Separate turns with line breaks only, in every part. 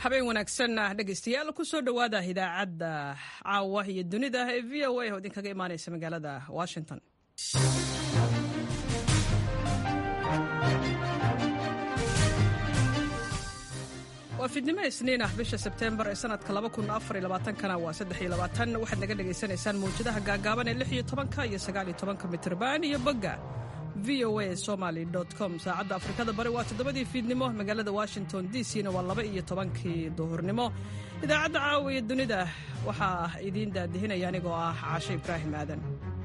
habeen wanaagsan dhegaystayaal kusoo dhowaada idaacadda caawa iyo dunida ee v o a oo idinkaga imaaneysa magaalada washington waa fidnimo isniin ah bisha sebteembar ee sanadka kana waa waxaad naga dhegaysanaysaan mawjadaha gaagaaban ee iyo mitrban iyo bogga v o a somaly com saacadda afrikada bari waa toddobadii fiidnimo magaalada washington d c na waa laba iyo tobankii duhurnimo idaacadda caawa iyo dunida waxaa idiin daadihinaya anigoo ah caashe ibraahim aadan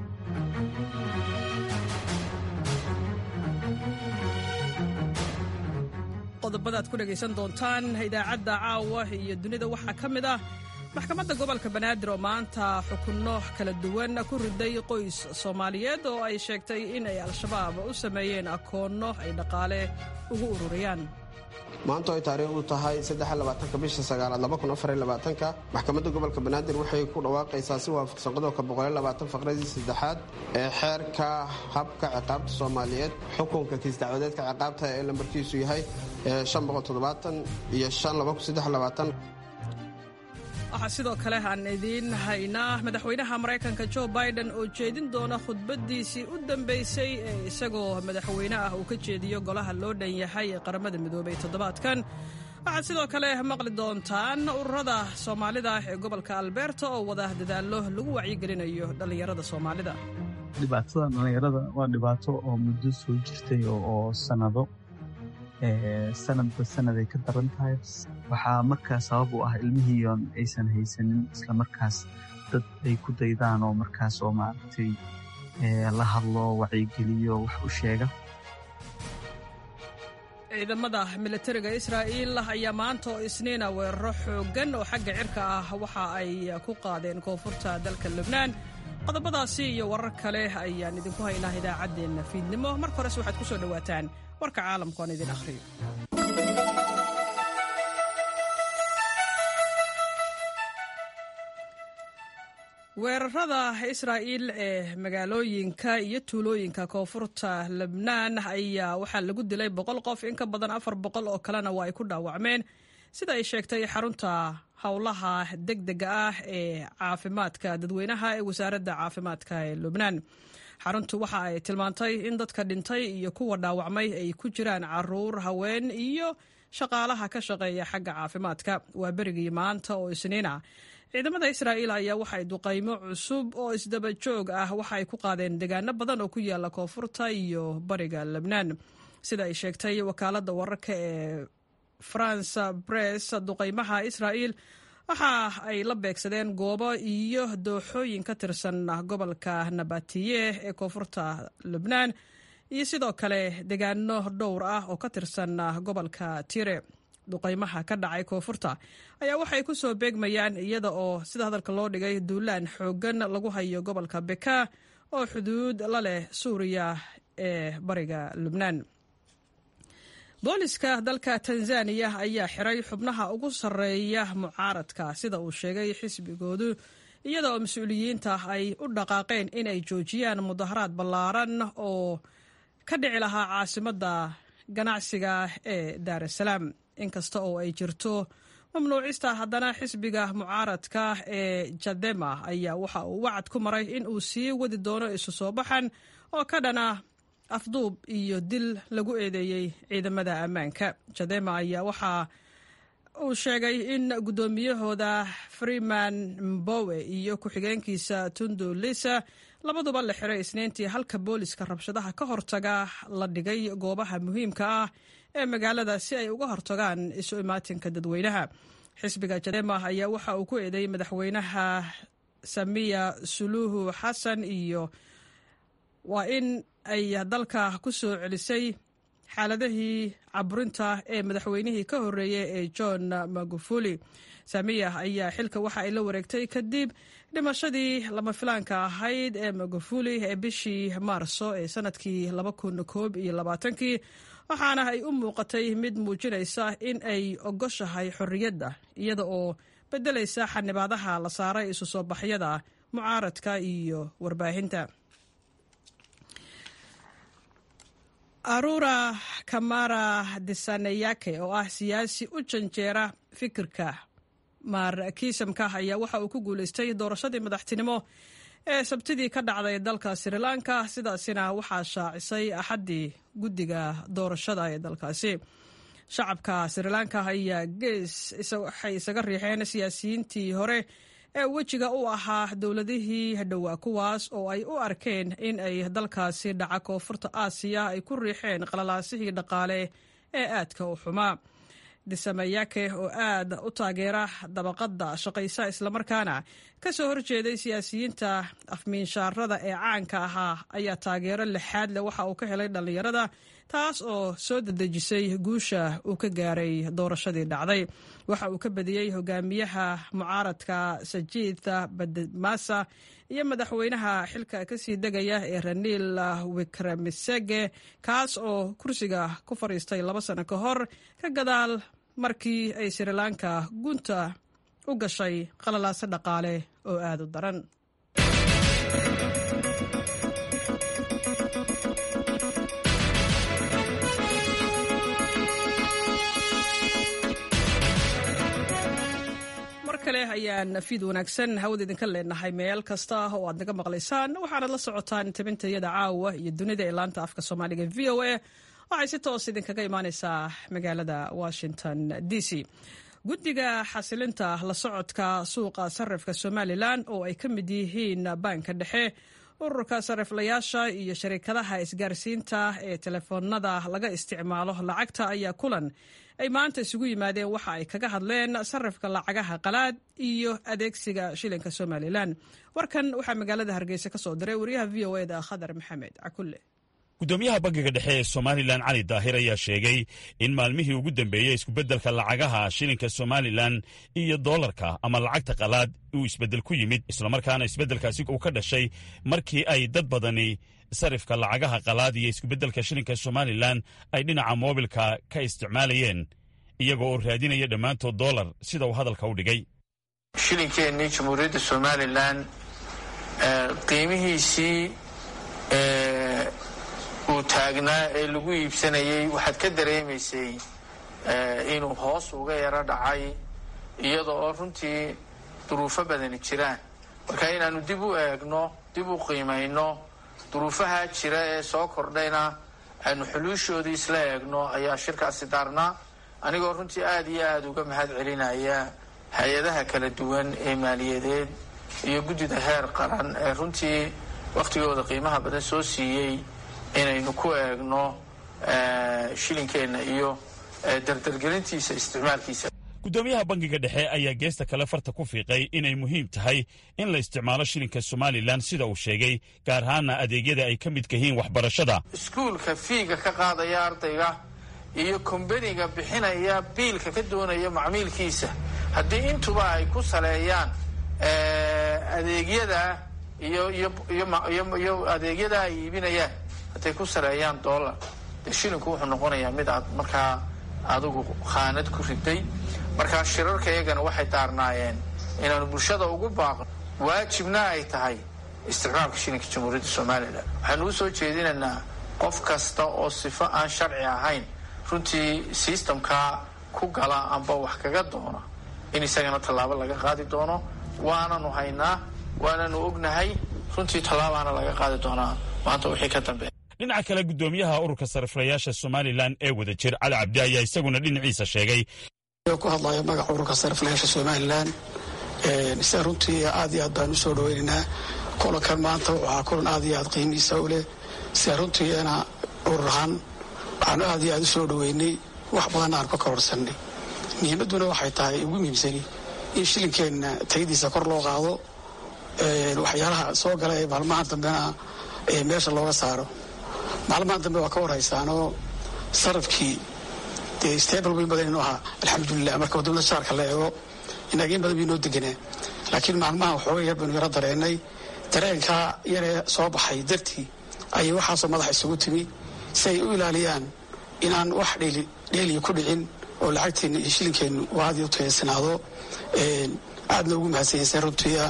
qodobadaad ku dhegaysan doontaan idaacadda caawa iyo dunida waxaa ka mid ah maxkamadda gobolka banaadir oo maanta xukunno kala duwan ku riday qoys soomaaliyeed oo ay sheegtay in ay al-shabaab u sameeyeen akoonno ay dhaqaale ugu ururiyaan
maanta ay taariikhdu tahay bisha sagaalaad maxkamadda gobolka banaadir waxay ku dhawaaqaysaa si waafaqsan qodobka faqradii saddexaad ee xeerka habka ciqaabta soomaaliyeed xukunka kiis dacwadeedka ciqaabta ee lambarkiisu yahay iyo
waxaa sidoo kale aan idiin haynaa madaxweynaha maraykanka jo biden oo jeedin doona khudbaddiisii u dambaysay ee isagoo madaxweyne ah uu ka jeediyo golaha loo dhan yahay ee qaramada midoobay toddobaadkan waxaad sidoo kale maqli doontaan ururada soomaalida ee gobolka alberta oo wada dadaallo lagu wacyigelinayo dhallinyarada soomaalida
dhibaatada dhallinyarada waa dhibaato oo muddo soo jirtay oo sanado sanadba sanaday ka daran tahay waxaa markaas sabab u ah ilmihiion aysan haysanin isla markaas dad ay ku daydaan oo markaas oo maaragtay la hadlo wacyigeliyo wax u sheega
ciidamada militariga israa'iil ayaa maanta oo isniina weeraro xooggan oo xagga cirka ah waxa ay ku qaadeen koonfurta dalka lubnaan qodobadaasi iyo warar kale ayaan idinku haynaa idaacaddeenna fiidnimo marka horese waxaad ku soo dhowaataan warka caalamku aan idin akhriyo weerarada israa'iil ee magaalooyinka iyo tuulooyinka koonfurta lebnaan ayaa waxaa lagu dilay boqol qof in ka badan afar boqol oo kalena waa ay ku dhaawacmeen sida ay sheegtay xarunta howlaha degdega ah ee caafimaadka dadweynaha ee wasaaradda caafimaadka ee lubnaan xaruntu waxa ay tilmaantay in dadka dhintay iyo kuwa dhaawacmay ay ku jiraan caruur haween iyo shaqaalaha ka shaqeeya xagga caafimaadka waa berigii maanta oo isniina ciidamada israa'iil ayaa waxay duqaymo cusub oo isdaba joog ah waxa ay ku qaadeen deegaano badan oo ku yaala koonfurta iyo bariga lebnaan sida ay sheegtay wakaaladda wararka ee france bress duqaymaha israa'iil waxa ay la beegsadeen goobo iyo dooxooyin ka tirsan gobolka nabatiye ee koonfurta lubnaan iyo sidoo kale deegaano dhowr ah oo ka tirsan gobolka tire duqaymaha ka dhacay koonfurta ayaa waxay ku soo beegmayaan iyada oo sida hadalka loo dhigay duulaan xooggan lagu hayo gobolka beka oo xuduud la leh suuriya ee bariga lubnaan booliska dalka tanzaniya ayaa xiray xubnaha ugu sarreeya mucaaradka sida uu sheegay xisbigoodu iyada oo mas-uuliyiinta ay u dhaqaaqeen inay joojiyaan mudaharaad ballaaran oo ka dhici lahaa caasimadda ganacsiga ee daar es salaam inkasta oo ay jirto mamnuucista haddana xisbiga mucaaradka ee jadema ayaa waxa uu wacad ku maray in uu sii wadi doono isu soo baxan oo ka dhana afduub iyo dil lagu eedeeyey ciidamada ammaanka jadema ayaa waxa uu sheegay in guddoomiyahooda freeman mbowe iyo ku-xigeenkiisa tundu lisa labaduba la xiray isniintii halka booliska rabshadaha ka hortaga la dhigay goobaha muhiimka ah ee magaalada si ay uga hortagaan isu imaatinka dadweynaha xisbiga jadema ayaa waxa uu ku eedeeyey madaxweynaha samiya suluuhu xasan iyo waa in ay dalka ku soo celisay xaaladihii caburinta ee madaxweynihii ka horreeyey ee john magufuli samiya ayaa xilka waxa ay la wareegtay kadib dhimashadii lama filaanka ahayd ee magufuli ee bishii maarso ee sanadkii kii waxaana ay u muuqatay mid muujinaysa in ay ogoshahay xorriyadda iyada oo beddelaysa xanibaadaha la saaray isu soo baxyada mucaaradka iyo warbaahinta arura kamara disaneyake oo ah siyaasi u janjeera fikirka markiisamka ayaa waxa uu ku guuleystay doorashadii madaxtinimo ee sabtidii ka dhacday dalka sri lanka sidaasina waxaa shaacisay axaddii guddiga doorashada ee dalkaasi shacabka sri lanka ayaa gees waxay isaga riixeen siyaasiyiintii hore ee wejiga u ahaa dowladihii dhowaa kuwaas oo ay u arkeen in ay dalkaasi dhaca koonfurta aasiya ay ku riixeen qalalaasihii dhaqaale ee aadka u xumaa disamayake oo aad u taageera dabaqadda shaqaysa islamarkaana ka soo horjeeday siyaasiyiinta afmiinshaarada ee caanka ahaa ayaa taageero lixaad leh waxa uu ka helay dhallinyarada taas oo soo dedejisay guusha uu ka gaaray doorashadii dhacday waxa uu ka badiyey hogaamiyaha mucaaradka sajiida badmasa iyo madaxweynaha xilka kasii degaya ee raniil wikramisege kaas oo kursiga ku fadhiistay laba sano ka hor ka gadaal markii ay sri lanka gunta u gashay qalalaaso dhaqaale oo aada u daran kale ayaan fiid wanaagsan hawada idinka leenahay meel kasta oo aad naga maqlaysaan waxaanad la socotaan tabintayada caawa iyo dunida ee laanta afka soomaaliga v o a waxay si toos idinkaga imaaneysaa magaalada washington d c guddiga xasilinta la socodka suuqa sarifka somalilan oo ay ka mid yihiin baanka dhexe ururka sariflayaasha iyo sharikadaha isgaarsiinta ee telefoonada laga isticmaalo lacagta ayaa kulan ay maanta isugu yimaadeen waxa ay kaga hadleen sarifka lacagaha qalaad iyo adeegsiga shilinka somalilan warkan waxaa magaalada hargeysa ka soo diray wariyaha v o eda khadar maxamed cakulle
gudoomiyaha bangiga dhexe ee somalilan cali daahir ayaa sheegay in maalmihii ugu dambeeyey iskubedelka lacagaha shilinka somalilan iyo doolarka ama lacagta qalaad uu isbeddel ku yimid islamarkaana isbeddelkaasi uu ka dhashay markii ay dad badani sarifka lacagaha qalaad iyo iskubedelka shilinka somalilan ay dhinaca moobilka ka isticmaalayeen iyaga oo raadinaya dhammaantood doolar sida uu hadalka u dhigay
shilinkeenii jamhuuriyadda somalilan qiimihiisii uu taagnaa ee lagu iibsanayay waxaad ka dareemaysay inuu hoos uga yaro dhacay iyada oo runtii duruufo badani jiraan marka inaanu dib u eegno dib u qiimayno duruufaha jira ee soo kordhayna aanu xuluushoodii isla eegno ayaa shirkaasi daarnaa anigoo runtii aada iyo aada uga mahad celinaya hay-adaha kala duwan ee maaliyadeed iyo guddida heer qaran ee runtii wakhtigooda qiimaha badan soo siiyey inaynu ku eegno shilinkeenna iyo dardargelintiisa isticmaalkiisa
guddoomiyaha bangiga dhexe ayaa geesta kale farta ku fiiqay inay muhiim tahay in la isticmaalo shilinka somalilan sida uu sheegay gaar ahaana adeegyada ay ka midka yihiin waxbarashada
iskuulka fiiga ka qaadaya ardayga iyo kombaniga bixinaya biilka ka doonaya macmiilkiisa haddii intuba ay ku saleeyaan adeegyada iyo iyo adeegyada ay iibinayaan hadday ku saleeyaan dollar dee shilinku wuxuu noqonayaa mid aad markaa adigu khaanad ku riday markaa shirarka iyagana waxay daarnaayeen inaanu bulshada ugu baaqno waajibna ay tahay isticmaalka shilinka jamhuuriyadda somalilan waxaanu u soo jeedinaynaa qof kasta oo sifo aan sharci ahayn runtii sistamkaa ku gala amba wax kaga doona in isagana tallaabo laga qaadi doono waananu haynaa waananu ognahay runtii tallaabaana laga qaadi doonaa maanta wixii ka dambeeya
dhinaca kale guddoomiyaha ururka sariflayaasha somalilan ee wada jir cali cabdi ayaa isaguna dhinaciisa sheegay
ku hadlaya magaca ururka sariflayaasha somalilan sida runtii aad iyo aad baan usoo dhaweynaynaa kulankan maanta waxaa kulan aad iyo aad qiimihiisa u leh sida runtiina urur ahaan waxaanu aad iyo aad usoo dhaweynay wax badanna aan ka kororsanay muhiimadduna waxay tahay ugu muhiimsani in shilinkeenna tayadiisa kor loo qaado waxyaalaha soo gala ee maalmaha dambena meesha looga saaro maalmahan dambe waa ka warhaysaanoo sarafkii dee stable weyn badan inuu ahaa alxamdulilah marka wadamada shaarka la eego inaageen badan bii noo deganaa laakiin maalmaha waxooga yar baynu yaro dareenay dareenkaa yaree soo baxay dartii ayay waxaasoo madaxa isugu timi si ay u ilaaliyaan inaan wax dheeliya ku dhicin oo lacagteenna iyo shilinkeennu uu aad iyo u tayaysanaado aadna ugu mahadsanyayseen runtiia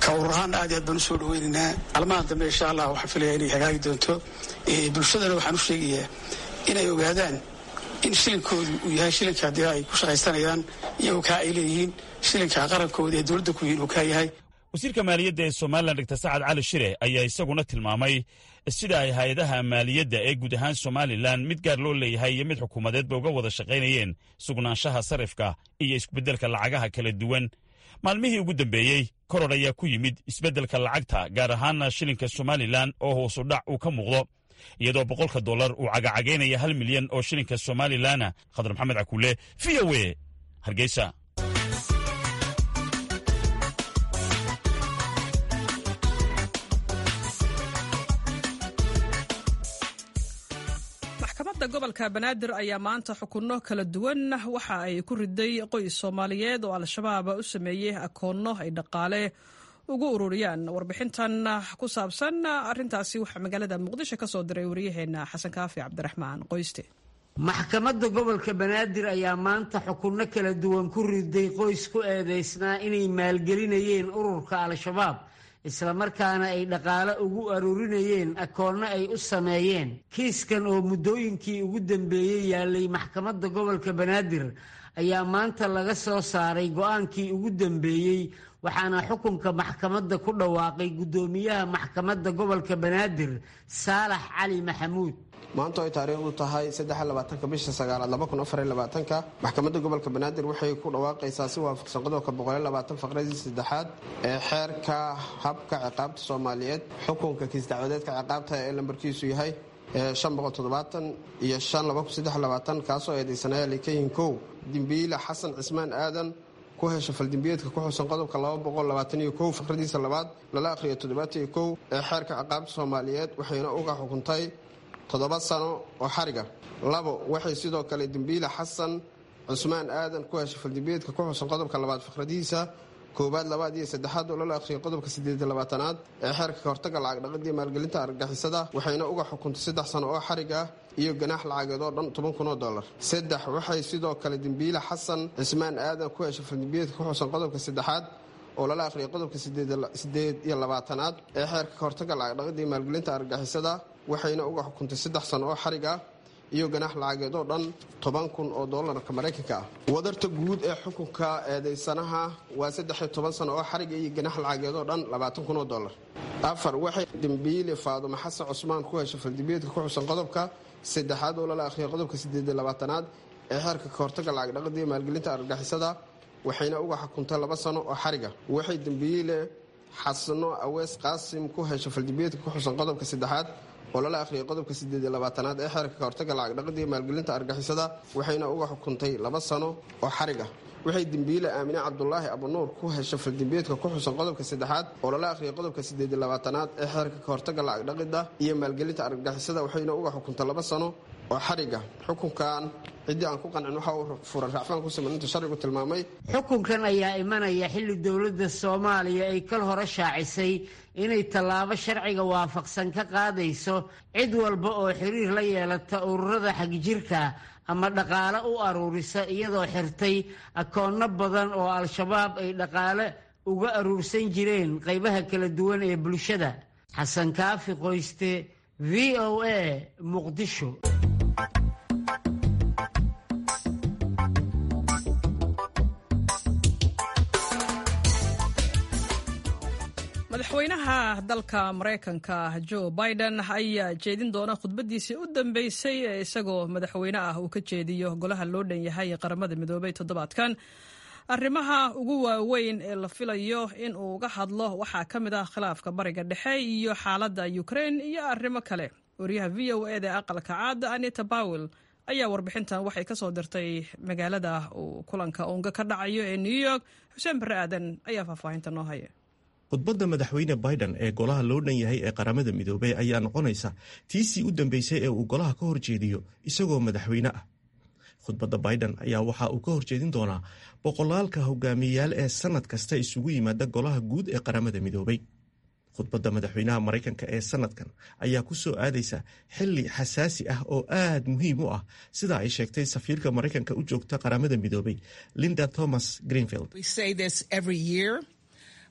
ka urur ahaan aad iyo aad baan usoo dhaweynaynaa almahan dambe insha allah waxaan filaya inay hagaagi doonto bulshadana waxaan u sheegayaa inay ogaadaan in shilinkoodu uu yahay shilinka haddii ay ku shaqaysanayaan iyagoo kaa ay leeyihiin shilinka qarankooda ee dowladda ku yihin uu kaa yahay
wasiirka maaliyadda ee somalilan dogtor sacad cali shire ayaa isaguna tilmaamay sida ay hay-adaha maaliyadda ee guud ahaan somalilan mid gaar loo leeyahay iyo mid xukuumadeedba uga wada shaqaynayeen sugnaanshaha sarifka iyo isbeddelka lacagaha kala duwan maalmihii ugu dambeeyey koror ayaa ku yimid isbeddelka lacagta gaar ahaana shilinka somalilan oo hoosu dhac uu ka muuqdo iyadoo boqolka dollar uu cagacagaynaya hal milyan oo shilinka somalilanna khadar maxamed cakuule v o e hargeysa
maxkamadda gobolka banaadir ayaa maanta xukunno kala duwan waxa ay ku riday qoys soomaaliyeed oo al-shabaab u sameeyey akoonno ay dhaqaale ugu ururiyaan warbixintan ku saabsan arintaasi waxaa magaalada muqdisho ka soo diray wariyaheena xasan kaafi cabdiraxmaan qoyste
maxkamadda gobolka banaadir ayaa maanta xukunno kala duwan ku riday qoys ku eedeysnaa inay maalgelinayeen ururka al-shabaab islamarkaana ay dhaqaale ugu aruurinayeen akoonno ay u sameeyeen kiiskan oo muddooyinkii ugu dambeeyey yaalay maxkamadda gobolka banaadir ayaa maanta laga soo saaray go-aankii ugu dambeeyey waxaana xukunka maxkamadda ku dhawaaqay guddoomiyaha maxkamadda gobolka banaadir saalax cali maxamuud
maanta ay taariikhdu tahay addexlabaatanka bisha sagaalaad labakunafarlabaatanka maxkamadda gobolka banaadir waxay ku dhawaaqaysaa si waafaqsan qodobka boqollabaatan faqradii saddexaad ee xeerka habka ciqaabta soomaaliyeed xukunka kiis dacwadeedka ciqaabta ee lambarkiisu yahay iyo kaasoo eedeysanaya likayin kow dimbiile xasan cismaan aadan ku hesha faldimbiyeedka ku xusan qodobka faqradiisa labaad lala akhriyo toddobaataiyo ee xeerka ciqaabta soomaaliyeed waxayna uga xukuntay toddoba sano oo xariga labo waxay sidoo kale dembiile xasan cusmaan aadan ku heshay faldimbiyeedka ku xusan qodobka labaad faqradiisa koowaad labaad iyo saddexaad oo lala akhriyay qodobka sideed labaatanaad ee xeerka kahortaga lacag dhaqidii maalgelinta argagixisada waxayna uga xukuntay saddex sano oo xarig ah iyo ganaax lacageed oo dhan toban kun oo dollar saddex waxay sidoo kale dembiile xasan cismaan aadan ku heshay faldimbiyeedka ku xusan qodobka saddexaad oo lala akhriyay qodobka sideed iyo labaatanaad ee xeerka kahortaga lacag dhaqidii maalgelinta argagixisada waxayna uga xukuntay saddex sano oo xarig ah iyo ganaax lacageed oo dhan toban kun oo doolarka maraykanka ah wadarta guud ee xukunka eedeysanaha waa saddexiyo toban sano oo xariga iyo ganaax lacageed oo dhan labaatan kun oo dollar afar waxay dembiile faadumo xasan cusmaan ku heshay faldimbiyeedka ku xusan qodobka saddexaad oo lala akhriyay qodobka sideediyo labaatanaad ee xeerka kahortaga lacag dhaqidii maalgelinta argagixisada waxayna uga xukuntay laba sano oo xariga waxay dembiile xasano awees qaasim ku heshay faldimbiyeedka ku xusan qodobka saddexaad oo lala akhriyay qodobka sideed iyo labaatanaad ee xeerka kahortaga lacag dhaqidii maalgelinta argixisada waxayna uga xukuntay laba sano oo xarig ah waxay dembiile aamine cabdulaahi abunuur ku heshay faldimbiyeedka ku xusan qodobka saddexaad oo lala akhriyay qodobka sideed iyo labaatanaad ee xeerka kahortaga lacag dhaqida iyo maalgelinta argagixisada waxayna uga xukuntay laba sano oo xariga xukunkan ciddii aan ku qancin waxa uu furan racfaan ku siman inta sharcigu tilmaamay
xukunkan ayaa imanaya xilli dowladda soomaaliya ay kal hore shaacisay inay tallaabo sharciga waafaqsan ka qaadayso cid walba oo xiriir la yeelata ururada xagjirka ama dhaqaale u aruurisa iyadoo xirtay akoonno badan oo al-shabaab ay dhaqaale uga aruursan jireen qaybaha kala duwan ee bulshada xasan kaafi qoyste v o a muqdisho
madaxweynaha dalka maraykanka joe biden ayaa jeedin doona khudbadiisii u dambeysay ee isagoo madaxweyne ah uu ka jeediyo golaha loo dhan yahay qaramada midoobay toddobaadkan arrimaha ugu waaweyn ee la filayo in uu uga hadlo waxaa ka mid ah khilaafka bariga dhexe iyo xaaladda ukrain iyo arrimo kale wariyaha v o eda ee aqalka caada anita bawel ayaa warbixintan waxay ka soo dirtay magaalada uu kulanka uunga ka dhacayo ee new york xuseen barre aadan ayaa faahfaahinta noo haya
khudbadda madaxweyne biden ee golaha loo dhan yahay ee qaramada midoobey ayaa noqonaysa tiisii u dambeysay ee uu golaha ka horjeediyo isagoo madaxweyne ah khudbadda biden ayaa waxa uu ka horjeedin doonaa boqolaalka hogaamiyeyaal ee sannad kasta isugu yimaada golaha guud ee qaramada midoobey khudbadda madaxweynaha maraykanka ee sannadkan ayaa ku soo aadaysa xili xasaasi ah oo aad muhiim u ah sida ay sheegtay safiirka maraykanka u joogta qaramada midoobey linda thomas greenfield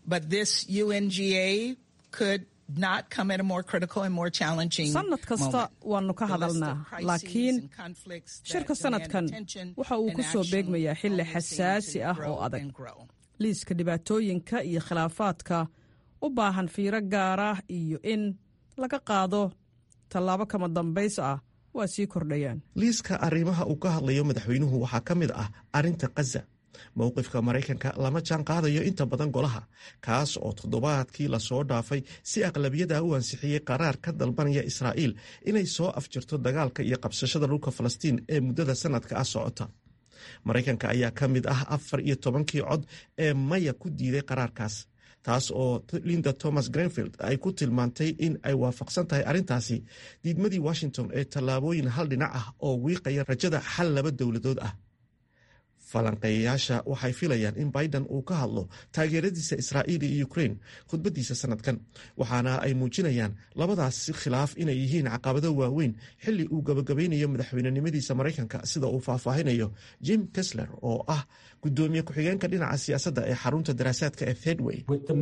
but this UNGA could not come at a more critical and more challenging
sanad kasta waannu ka hadalnaa laakiin shirka sanadkan waxa uu ku soo beegmayaa xilli xasaasi ah oo adag liiska dhibaatooyinka iyo khilaafaadka u baahan fiiro gaara iyo in laga qaado tallaabo kama dambays ah waa sii kordhayaan
liiska arrimaha uu ka hadlayo madaxweynuhu waxaa ka mid ah arrinta khaza mowqifka maraykanka lama jaan qaadayo inta badan golaha kaas oo toddobaadkii lasoo dhaafay si aqlabiyada u ansixiyey qaraar ka dalbanaya israa'iil inay soo afjirto dagaalka iyo qabsashada dhulka falastiin ee muddada sanadka ah socota maraykanka ayaa ka mid ah afar iyo tobankii cod ee maya ku diiday qaraarkaas taas oo linda thomas grenfield ay ku tilmaantay in ay waafaqsan tahay arrintaasi diidmadii washington ee tallaabooyin hal dhinac ah oo wiiqaya rajada xal laba dowladood ah falanqeeyayaasha waxay filayaan in biden uu ka hadlo taageeradiisa israa'iil iyo ukrain khudbadiisa sanadkan waxaana ay muujinayaan labadaas khilaaf inay yihiin caqabado waaweyn xili uu gabagabaynayo madaxweynenimadiisa maraykanka sida uu faahfaahinayo jim kesler oo ah gudoomiye ku-xigeenka dhinaca siyaasadda ee xarunta daraasaadka ee thedway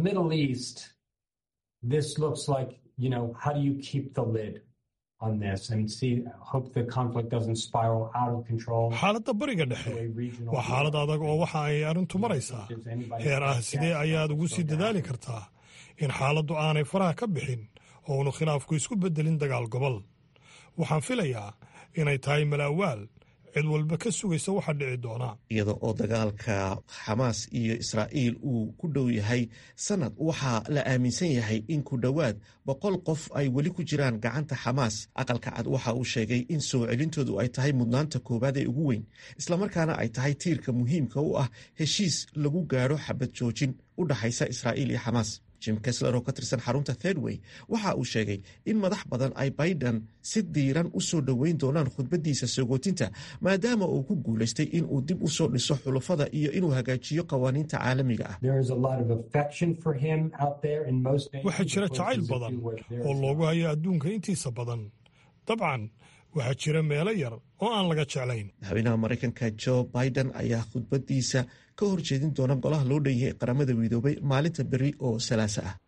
xaaladda bariga dhexe waa xaalad adag oo waxa ay arrintu maraysaa heer ah sidee ayaad ugu sii dadaali kartaa in xaaladdu aanay faraha ka bixin oo unu khilaafku isku beddelin dagaal gobol waxaan filayaa inay tahay malaawaal cid walba ka sugaysa waxa dhici doona
iyada oo dagaalka xamaas iyo israa'iil uu ku dhow yahay sanad waxaa la aaminsan yahay in ku dhowaad boqol qof ay weli ku jiraan gacanta xamaas aqalka cad waxa uu sheegay in soo celintoodu ay tahay mudnaanta koowaad ee ugu weyn islamarkaana ay tahay tiirka muhiimka u ah heshiis lagu gaadho xabad joojin u dhaxaysa israa'iil iyo xamaas jim kesler oo ka tirsan xarunta thedway waxa uu sheegay in madax badan ay biden si diiran u soo dhoweyn doonaan khudbadiisa sogootinta maadaama uu ku guulaystay in uu dib u soo dhiso xulufada iyo inuu hagaajiyo qawaaniinta caalamiga ah
waxaa jira jacayl badan oo loogu hayo adduunka intiisa badan dabcan waxaa jira meelo yar oo aan laga jeclayn
madaxweynaha maraykanka jo biden ayaa khudbadiisa ka horjeedin doona golaha loo dhan yahay qaramada midoobay maalinta beri oo salaasa ah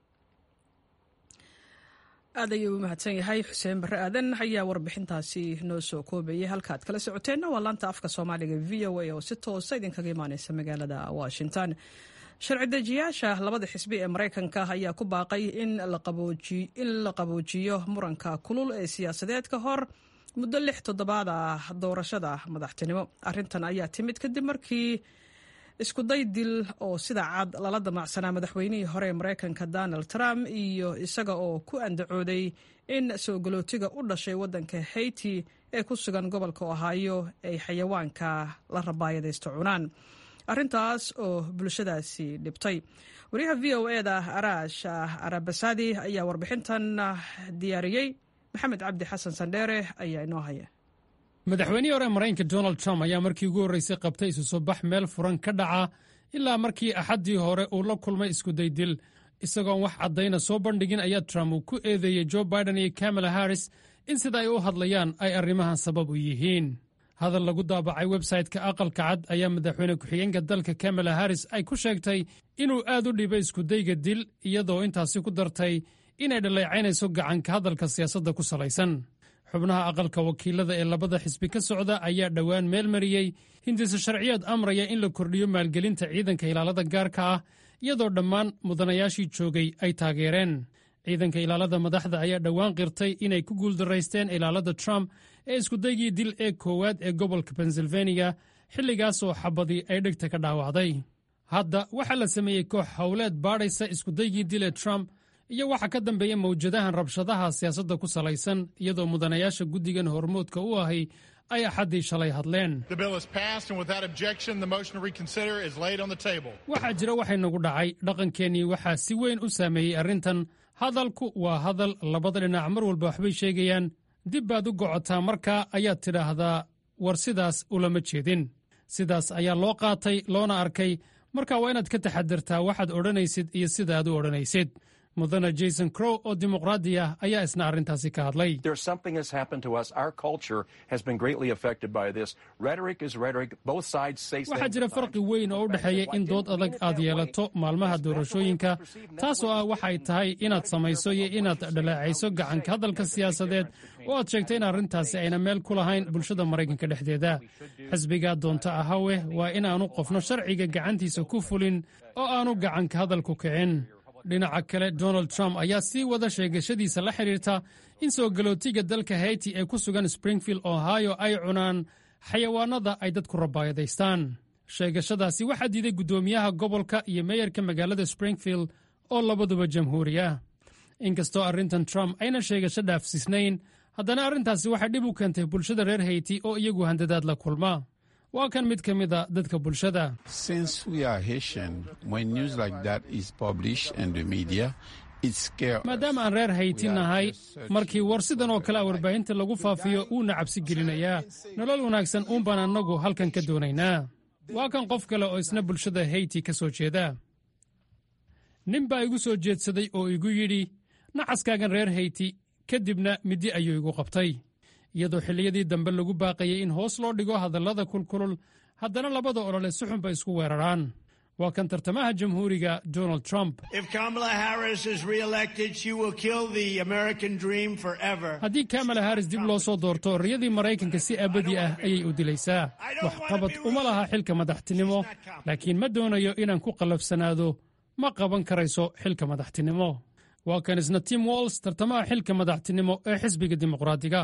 aad ayuu u mahadsan yahay xuseen barre aadan ayaa warbixintaasi noo soo koobayay halka ad kala socoteenna waa laanta afka soomaaliga v o a oo si toosa idinkaga imaaneysa magaalada washington sharci dejiyaasha labada xisbi ee maraykanka ayaa ku baaqay in la qaboojiyo muranka kulul ee siyaasadeed ka hor muddo lix toddobaad ah doorashada madaxtinimo arrintan ayaa timid kadib markii iskuday dil oo sida cad lala damacsanaa madaxweynihii hore ee maraykanka donald trump iyo isaga oo ku andacooday in soo galootiga u dhashay waddanka haiti ee ku sugan gobolka ohaayo ay xayawaanka la rabaayadaysto cunaan arrintaas oo bulshadaasi dhibtay wariyaha v o e da araash arabasadi ayaa warbixintan diyaariyey maxamed cabdi xasan sandheere ayaa inoo haya
madaxweynihii hore maraykanka donald trump ayaa markii ugu horraysay qabtay isu soo bax meel furan ka dhaca ilaa markii axaddii hore uu la kulmay iskudaydil isagoon wax caddayna soo bandhigin ayaa trump uu ku eedeeyey jo biden iyo kamala harris in sida ay u hadlayaan ay arrimahan sabab u yihiin hadal lagu daabacay websayte-ka aqalka cad ayaa madaxweyne ku-xigeenka dalka kamala harris ay ku sheegtay inuu aad u dhibay iskudayga dil iyadoo intaasi ku dartay inay dhaleecaynayso gacanka hadalka siyaasadda ku salaysan xubnaha aqalka wakiilada ee labada xisbi ka socda ayaa dhowaan meel mariyey hindise sharciyeed amraya in la kordhiyo maalgelinta ciidanka ilaalada gaarka ah iyadoo dhammaan mudanayaashii joogay ay taageereen ciidanka ilaalada madaxda ayaa dhowaan qirtay inay ku guuldaraysteen ilaalada trump ee iskudaygii dil ee koowaad ee gobolka pensilvaniya xilligaasoo xabadii ay dhegta ka dhaawacday hadda waxaa la sameeyey koox howleed baadhaysa iskudaygii dil ee trump iyo waxaa ka dambeeya mawjadahan rabshadaha siyaasadda ku salaysan iyadoo mudanayaasha guddigan hormoodka u ahay ay axaddii shalay hadleen waxaa jira waxay nagu dhacay dhaqankeennii waxaa si weyn u saameeyey arrintan hadalku waa hadal labada dhinac mar walba waxbay sheegayaan dib baad u gocotaa markaa ayaad tidhaahdaa war sidaas ulama jeedin sidaas ayaa loo qaatay loona arkay marka waa inaad ka taxadirtaa waxaad odhanaysid iyo sidaaad u odhanaysid mudana jason crow oo dimuqraadi ah ayaa isna arrintaasi ka hadlay waxaa jira farqi weyn oo u dhexeeya in dood adag aad yeelato maalmaha doorashooyinka taasoo ah waxay tahay inaad samayso iyo inaad dhaleecayso gacanka hadalka siyaasadeed oo aad sheegto in arrintaasi ayna meel ku lahayn bulshada maraykanka dhexdeeda xisbigaa doonta ahawe waa inaanu qofno sharciga gacantiisa ku fulin oo aanu gacanka hadalku kicin dhinaca kale donald trump ayaa sii wada sheegashadiisa la xidhiirta in soo galootiga dalka hayti ee ku sugan springfield ohio ay cunaan xayawaanada ay dadku rabaayadaystaan sheegashadaasi waxaa diiday guddoomiyaha gobolka iyo meeyarka magaalada springfield oo labaduba jamhuuri ah inkastoo arrintan trump ayna sheegasho dhaafsiisnayn haddana arrintaasi waxay dhib u keentay bulshada reer hayti oo iyagu handadaad la kulma waa kan mid ka mid a dadka bulshada maadaama aan reer hayti nahay markii war sidan oo kale a warbaahinta lagu faafiyo wuuna cabsi gelinayaa nolol wanaagsan uun baan annagu halkan ka doonaynaa waa kan qof kale oo isna bulshada hayti ka soo jeeda nin baa igu soo jeedsaday oo igu yidhi nacaskaagan reer hayti ka dibna middi ayuu igu qabtay iyadoo xilliyadii dambe lagu baaqayay in hoos loo dhigo hadallada kulkulul haddana labada olole si xun bay isku weeraraan waa kan tartamaha jamhuuriga donald trump haddii kamala haris dib loo soo doorto riyadii maraykanka si abadi ah ayay u dilaysaa waxqabad uma laha xilka madaxtinimo laakiin ma doonayo inaan ku qallafsanaado ma qaban karayso xilka madaxtinimo waa kan isna tim walls tartamaha xilka madaxtinimo ee xisbiga dimuqraadiga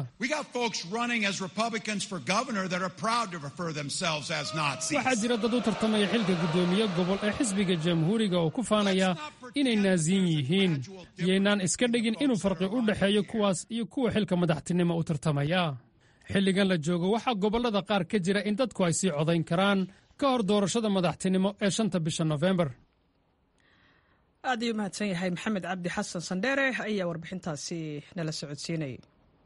waxaa jira dad u tartamaya xilka guddoomiye gobol ee xisbiga jamhuuriga oo ku faanaya inay naasiin yihiin iyaynaan iska dhigin inuu farqi u dhexeeyo kuwaas iyo kuwa xilka madaxtinimo u tartamaya xilligan la joogo waxaa gobollada qaar ka jira in dadku ay sii codayn karaan ka hor doorashada madaxtinimo ee shanta bisha nofembar
aad ayuu mahadsan yahay maxamed cabdi xasan sandheere ayaa warbixintaasi nala socodsiinayay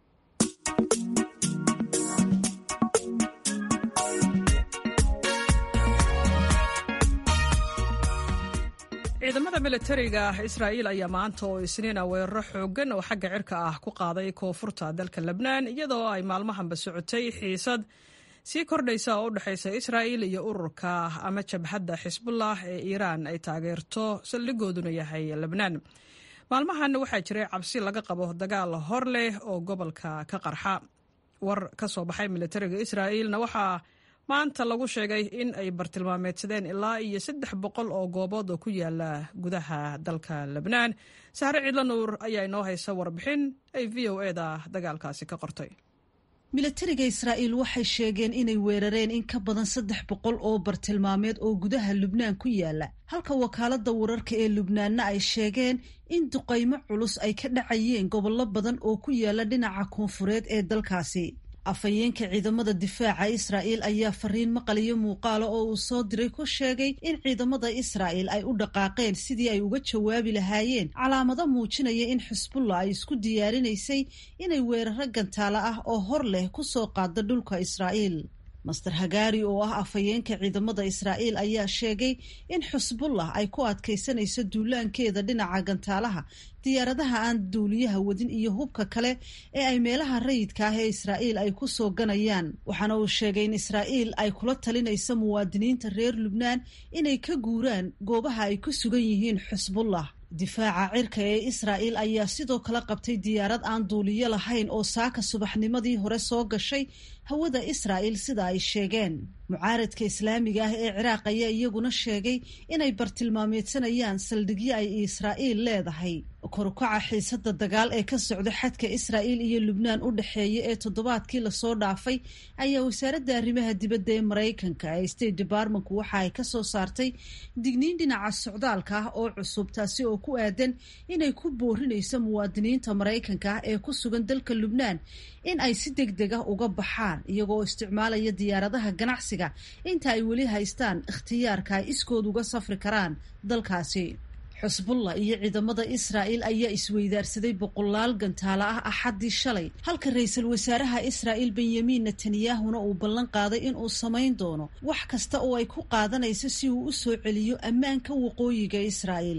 ciidamada militariga israa'iil ayaa maanta oo isniina weeraro xooggan oo xagga cirka ah ku qaaday koonfurta dalka lebnaan iyadoo ay maalmahanba socotay xiisad sii kordhaysa oo u dhexaysa israa'il iyo ururka ama jabhadda xisbullah ee iiraan ay taageerto saldhigooduna yahay lebnaan maalmahan waxaa jiray cabsi laga qabo dagaal hor leh oo gobolka ka qarxa war ka soo baxay militariga israa'iilna waxaa maanta lagu sheegay in ay bartilmaameedsadeen ilaa iyo saddex boqol oo goobood oo ku yaala gudaha dalka lebnaan sahre cidlo nuur ayaa inoo haysa warbixin ay v o e da dagaalkaasi ka qortay
milatariga israa'iil waxay sheegeen inay weerareen in ka badan saddex boqol oo bartilmaameed oo gudaha lubnaan ku yaala halka wakaaladda wararka ee lubnaanna ay sheegeen in duqaymo culus ay ka dhacayeen gobollo badan oo ku yaala dhinaca koonfureed ee dalkaasi afhayeenka ciidamada difaaca israa'iil ayaa fariin maqaliyo muuqaala oo uu soo diray ku sheegay in ciidamada israa'iil ay u dhaqaaqeen sidii ay uga jawaabi lahaayeen calaamado muujinaya in xisbullah ay isku diyaarinaysay inay weeraro gantaalo ah oo hor leh ku soo qaada dhulka israa'iil master hagaari oo ah afhayeenka ciidamada israa'iil ayaa sheegay in xusbullah ay ku adkaysanayso duulaankeeda dhinaca gantaalaha diyaaradaha aan duuliyaha wadin iyo hubka kale ee ay meelaha rayidka ah ee israa'iil ay ku soo ganayaan waxaana uu sheegay in israa'iil ay kula talinayso muwaadiniinta reer lubnaan inay ka guuraan goobaha ay ku sugan yihiin xusbullah difaaca cirka ee israa'iil ayaa sidoo kale qabtay diyaarad aan duuliyo lahayn oo saaka subaxnimadii hore soo gashay hawada israa'iil sida ay sheegeen mucaaradka islaamiga ah ee ciraaq ayaa iyaguna sheegay inay bartilmaameedsanayaan saldhigyo ay israa'iil leedahay korukaca xiisada dagaal ee ka socda xadka israa'iil iyo lubnaan u dhexeeya ee toddobaadkii lasoo dhaafay ayaa wasaaradda arrimaha dibadda ee maraykanka ee state departmentku waxa ay ka soo saartay digniin dhinaca socdaalka ah oo cusub taasi oo ku aadan inay ku boorinayso muwaadiniinta maraykanka ah ee ku sugan dalka lubnaan in ay si deg deg ah uga baxaan iyagoo isticmaalaya diyaaradaha ganacsiga inta ay weli haystaan ikhtiyaarka ay iskood uga safri karaan dalkaasi xusbullah iyo ciidamada israa'iil ayaa isweydaarsaday boqolaal gantaalo ah axaddii shalay halka ra-iisul wasaaraha israa'iil benyamin netanyahuna uu ballan qaaday inuu samayn doono wax kasta oo ay ku qaadanayso si uu u soo celiyo ammaanka waqooyiga israa'iil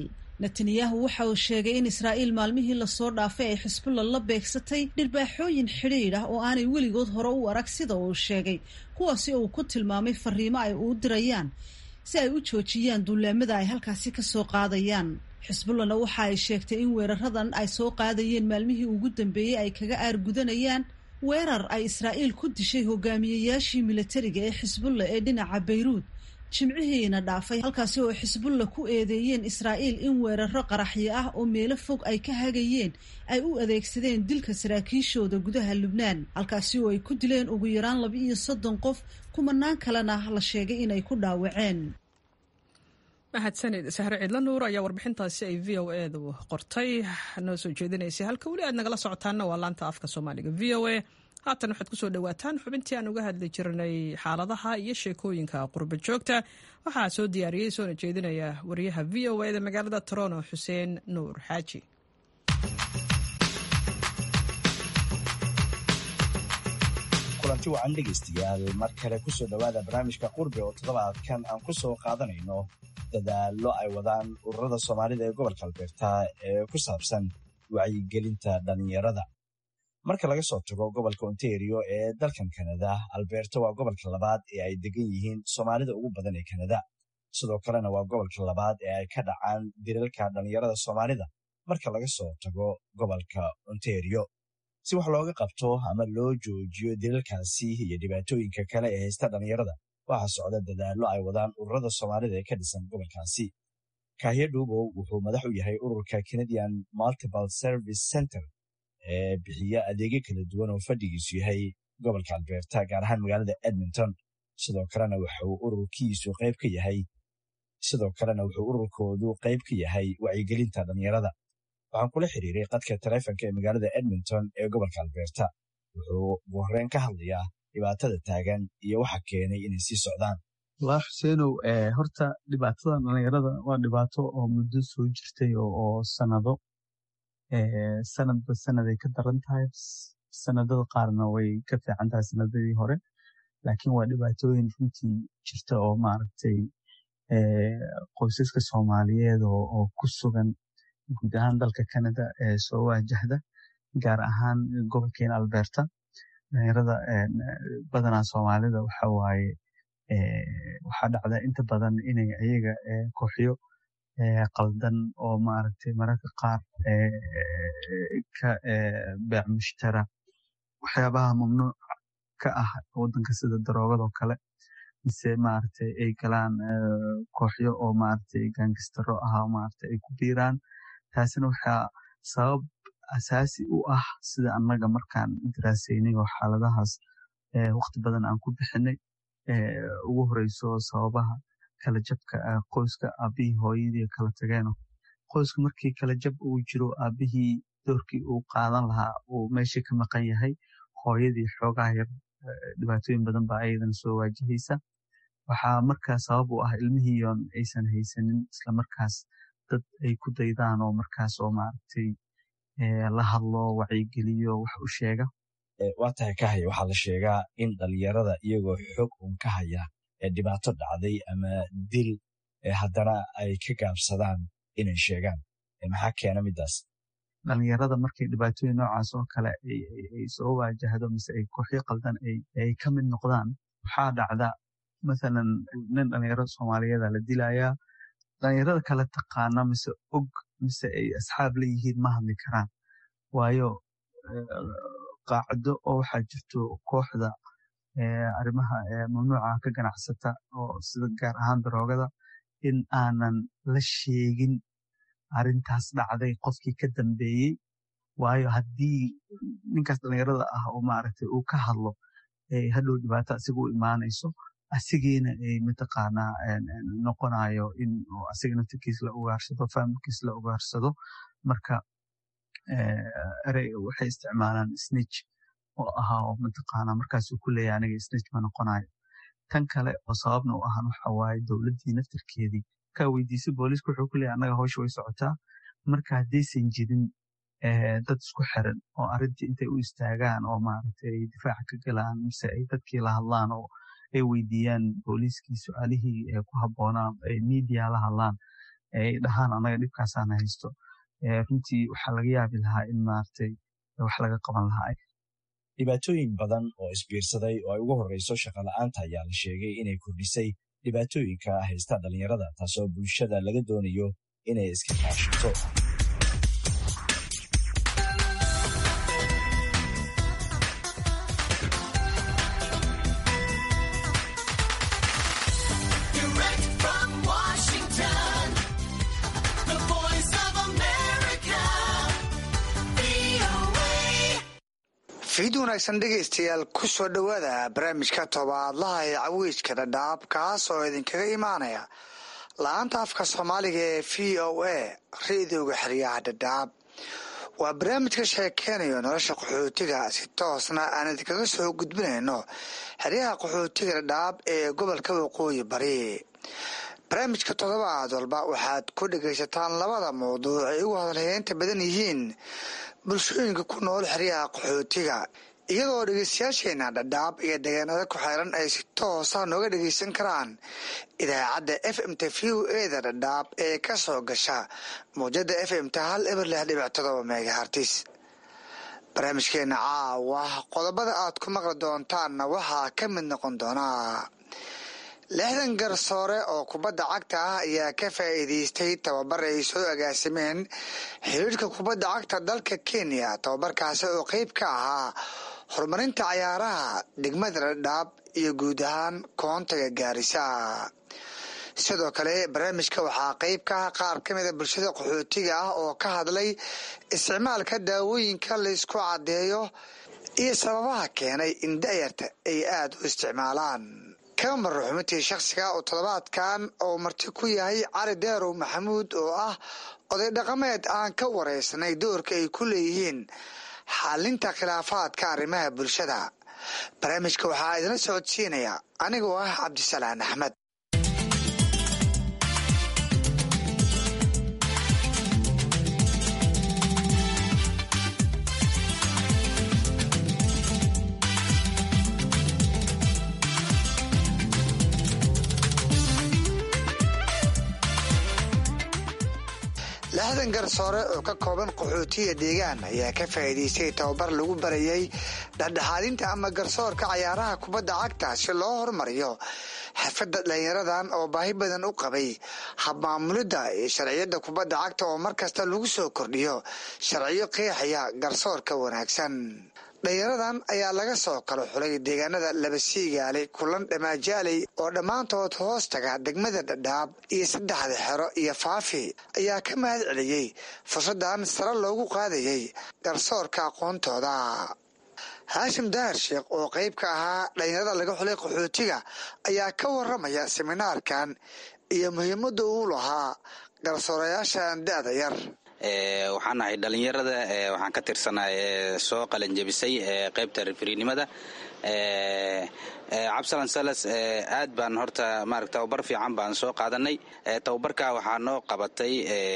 netanyahu waxa uu sheegay in israa'iil maalmihii lasoo dhaafay ay xisbullah la beegsatay dhirbaaxooyin xidhiidh ah oo aanay weligood hore u arag sida uu sheegay kuwaasi uu ku tilmaamay fariimo ay uu dirayaan si ay u joojiyaan duulaamada ay halkaasi ka soo qaadayaan xisbullahna waxa ay sheegtay in weeraradan ay soo qaadayeen maalmihii ugu dambeeyey ay kaga aargudanayaan weerar ay israa'iil ku dishay hogaamiyeyaashii militariga ee xisbullah ee dhinaca bayruud jimcihiina dhaafay halkaasi oo xisbulla ku eedeeyeen israa'iil in weeraro qaraxyo ah oo meelo fog ay ka hagayeen ay u adeegsadeen dilka saraakiishooda gudaha lubnaan halkaasi oo ay ku dileen ugu yaraan laba iyo soddon qof kumanaan kalena la sheegay inay ku dhaawaceen
mahadsanid sahre ciidla nuur ayaa warbixintaasi ay v o edu qortay noo soo jeedinaysay halka weli aad nagala socotaanna waa laanta afka soomaaliga v o a haatan waxaad kusoo dhawaataan xubintii aan uga hadli jirnay xaaladaha iyo sheekooyinka qurba joogta waxaa soo diyaariyey soona jeedinaya wariyaha v o eda magaalada toronto xuseen nuur xaaji
kulanti wacan dhegaystayaal mar kale kusoo dhowaada barnaamijka qurbe oo toddobaadkan aan ku soo qaadanayno dadaallo ay wadaan ururada soomaalida ee gobolka albeerta ee ku saabsan wacyigelinta dhallinyarada marka laga soo tago gobolka ontario ee dalkan kanada albeerta waa gobolka labaad ee ay degan yihiin soomaalida ugu badan ee kanada sidoo kalena waa gobolka labaad ee ay ka dhacaan dilalka dhallinyarada soomaalida marka laga soo tago gobolka ontario si wax looga qabto ama loo joojiyo dilalkaasi iyo dhibaatooyinka kale ee haysta dhallinyarada waxaa socda dadaallo ay wadaan ururada soomaalida ee ka dhisan gobolkaasi kahya dhuubow wuxuu madax u yahay ururka canadian multiple service center ee bixiya adeegyo kala duwan oo fadhigiisu yahay gobolka albeerta gaar ahaan magaalada edmonton sidoo kalena wuxuu ururkiisu qayb ka yahay sidoo kalena wuxuu ururkoodu qayb ka yahay wacyigelinta dhallinyarada waxaan kula xiriiray qadka taleefonka ee magaalada edmonton ee gobolka albeerta wuxuu ugu horreyn ka hadlayaa dhibaatada taagan iyo waxa keenay inay sii socdaan
walaa xuseenow horta dhibaatada dhallinyarada waa dhibaato oo muddo soo jirtay oo sanado sanadba sanaday ka daran tahay sanadada qaarna way ka fiican tahay sanadadii hore laakiin waa dhibaatooyin runtii jirta oo maaragtay qoysaska soomaaliyeed oo ku sugan guud ahaan dalka canada ee soo waajahda gaar ahaan gobolkeena alberta dhalinyarada badanaa soomaalida waxa waaye waxaa dhacda inta badan inay ayaga kooxyo qaldan oo maaragtay mararka qaar ka beec mushtara waxyaabaha mamnuuc ka ah waddanka sida daroogada oo kale mise maaragtay ay galaan kooxyo oo maaragtay gaangistaro ah maaragtay ay ku biiraan taasina waxaa sabab asaasi u ah sida annaga markaan daraasaynay oo xaaladahaas waqti badan aan ku bixinay ugu horeyso sababaha kala jabka qoyska aabihii hooyadii kala tageeno qoyska markii kala jab uu jiro aabihii doorkii uu qaadan lahaa uu meeshii ka maqan yahay hooyadii xoogaha yar dhibaatooyin badan baa ayadana soo waajihaysa waxaa markaa sabab u ah ilmihiion aysan haysanin islamarkaas dad ay ku daydaan oo markaas oo maaragtay la hadlo wacyigeliyo wax u sheega
waa tahay ka haya waxaa la sheegaa in dhalinyarada iyagoo xog un ka haya ee dhibaato dhacday ama dil haddana ay ka gaabsadaan inay sheegaan maxaa keena midaas
dhalinyarada markay dhibaatooyin noocaas oo kale ay soo waajahdo mise ay kooxyo qaldan ay ka mid noqdaan waxaa dhacda mathalan nin dhalinyaro soomaaliyeeda la dilayaa dhalinyarada kale taqaana mise og mise ay asxaab la yihiin ma hadli karaan waayo qaacdo oo waxaa jirto kooxda arrimaha mamnuuca ka ganacsata oo sida gaar ahaan daroogada in aanan la sheegin arrintaas dhacday qofkii ka dambeeyey waayo haddii ninkaas dhalinyarada ah oo maaragtay uu ka hadlo hadhow dhibaato asiga u imaanayso asigiina ay mataqaanaa noqonayo in asiga naftirkiis la ugaarsado faamilkiis la ugaarsado marka erey waxay isticmaalaan snitch oo ahaa oo mataqaanaa markaasuu ku leeyahay aniga snitch ma noqonayo tan kale oo sababna u ahan waxa waaye dowladdii naftirkeedii kaa weydiisay booliiska wuxuu ku leeyahay annaga hawsha way socotaa marka haddaysan jirin dad isku xiran oo arrintii intay u istaagaan oo maaragtay ay difaaca ka galaan mise ay dadkii la hadlaan oo ay weydiiyaan booliiskii su-aalihii ku habboonaan ay media la hadlaan ay dhahaan anaga dhibkaasaana haysto runtii waxaa laga yaabi lahaa in maaragtay wax laga qaban lahaa
dhibaatooyin badan oo isbiirsaday oo ay ugu horreyso shaqola'aanta ayaa la sheegay inay kordhisay dhibaatooyinka haysta dhallinyarada taasoo bulshada laga doonayo inay iska kaashato
fiid wanaagsan dhegaystayaal ku soo dhowaada barnaamijka tobaadlaha ee cawiijka dhadhaab kaas oo idinkaga imaanaya la-aanta afka soomaaliga ee v o a ra-idooga xeryaha dhadhaab waa barnaamij ka sheekeynayo nolosha qaxootiga si toosna aan idinkaga soo gudbinayno xeryaha qaxootiga dhadhaab ee gobolka waqooyi bari barnaamijka toddobaad walba waxaad ku dhegaysataan labada mawduuc ay ugu hadalhayeynta badan yihiin bulshooyinka ku nool xeryaha qaxootiga iyadoo dhegeystayaasheena dhadhaab iyo deegaanada ku xeeran ay si toosa nooga dhegeysan karaan idaacadda f m t v o eda dhadhaab ee ka soo gasha mawjada f m t hal eber lix dhibic todoba megahartis barnaamijkeena caawa qodobada aad ku maqli doontaanna waxaa ka mid noqon doonaa lixdan garsoore oo kubadda cagta ah ayaa ka faa'iidaystay tababar ay soo agaasimeen xiriirka kubadda cagta dalka kenya tababarkaasi oo qeyb ka ahaa horumarinta cayaaraha degmada dhadhaab iyo guud ahaan koontaga gaarisa sidoo kale barnaamijka waxaa qeyb ka ah qaar ka mida bulshada qaxootiga ah oo ka hadlay isticmaalka daawooyinka laysku caddeeyo iyo sababaha keenay in da'yarta ay aada u isticmaalaan kamar ruxumintii shakhsiga oo toddobaadkan oo marti ku yahay cali deerow maxamuud oo ah oday dhaqameed aan ka wareysanay doorka ay ku leeyihiin xalinta khilaafaadka arrimaha bulshada barnaamijka waxaa idinla socodsiinaya anigoo ah cabdisalaan axmed lixdan garsoore oo ka kooban qaxootiya deegaan ayaa ka faa'iidaystay tababar lagu barayay dhexdhexaadinta ama garsoorka cayaaraha kubadda cagta si loo horumariyo xirfadda dhalinyaradan oo baahi badan u qabay habmaamulidda iyo sharciyadda kubadda cagta oo mar kasta lagu soo kordhiyo sharciyo qeexaya garsoorka wanaagsan dhalinyaradan ayaa laga soo kala xulay deegaanada labasiigaale kulan dhammaajaaley oo dhammaantood hoos taga degmada dhadhaab iyo saddexda xero iyo faafi ayaa ka mahad celiyey fursaddan sare loogu qaadayay garsoorka aqoontooda haashim dahar sheekh oo qayb ka ahaa dhalinyarada laga xulay qaxootiga ayaa ka waramaya seminaarkan iyo muhiimadda uu lahaa garsoorayaashan da-da yar
waxaan ahay dhalinyarada waxaan ka tirsanay soo qalanjebisay qaybta rifrinimada cabsalan salas aad baan horta maarata tababar fiican baan soo qaadanay tababarka waxaa noo qabatay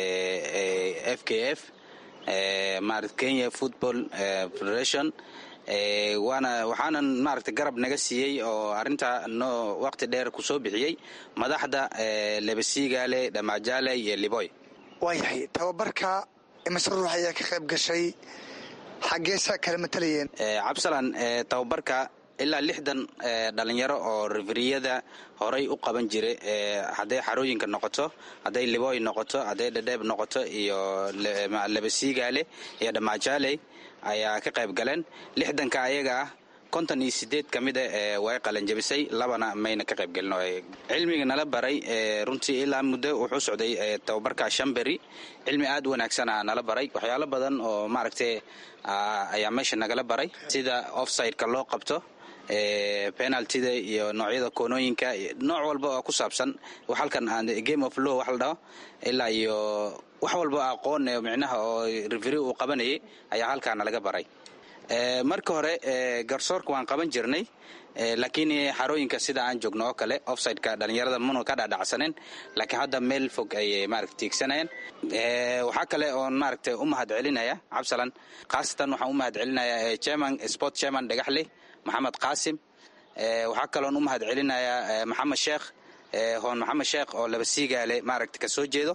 f k f marat kenya football federation waana waxaanan maaragta garab naga siiyey oo arrinta noo waqti dheer ku soo bixiyey madaxda lebesigaale dhamajaale iyo liboy
waayahay tababarka imise ruux ayaa ka qayb gashay xaggeesa kala matalayeen
cabsalan tababarka ilaa lixdan dhalinyaro oo riferiyada horay u qaban jira hadday xarooyinka noqoto hadday liboy noqoto hadday dhadheeb noqoto iyo labasiigaale iyo dhamaajaley ayaa ka qayb galeen lixdanka ayaga ah konton iyo sideed ka mida way qalanjabisay labana mayna ka qayb gelin cilmiga nala baray runtii ilaa muddo wuxuu socday tababarka shamberi cilmi aad u wanaagsana nala baray waxyaalo badan oo maaragtay ayaa meesha nagala baray sida offsideka loo qabto penaltida iyo noocyada koonooyinka nooc walba oo ku saabsan halkan game of law wax la dhaho ilaa iyo wax walba aqoon micnaha oo reveri uu qabanayay ayaa halkaana laga baray marka hore garsoorka waan qaban jirnay laakiin xarooyinka sida aan joogno oo kale offsideka dhalinyarada munu ka dhadhacsaneen laakiin hadda meel fog ayay maarata tiigsanayeen waxaa kale oon maaragta u mahad celinaya cabsalan khaasatan waxaan u mahad celinaya chairman sport chairman dhagaxle maxamed qaasim waxaa kaloon u mahad celinayaa maxamed sheekh hoon maxamed sheekh oo laba siigaale maaragta ka soo jeedo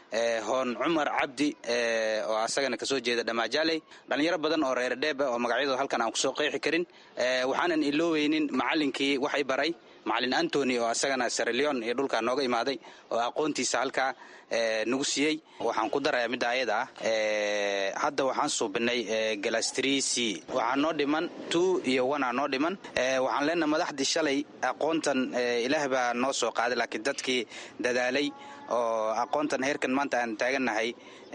hoon cumar cabdi oo asagana kasoo jeeda dhamaajaley dhallinyaro badan oo reer dheeba oo magacyadooda halkan aan kusoo qeexi karin waxaanan ilooweynin macalinkii wax i baray macalin antony oo asagana sareleon iyo dhulkaa nooga imaaday oo aqoontiisa halkaa nagu siiyey waxaan ku darayaa midda ayada ah hadda waxaan suubinay galastri c waxaa noo dhiman two iyo one aa noo dhiman waxaan leenaha madaxdii shalay aqoontan ilaah baa noo soo qaaday laakiin dadkii dadaalay oo aqoontan heerkan maanta aan taagannahay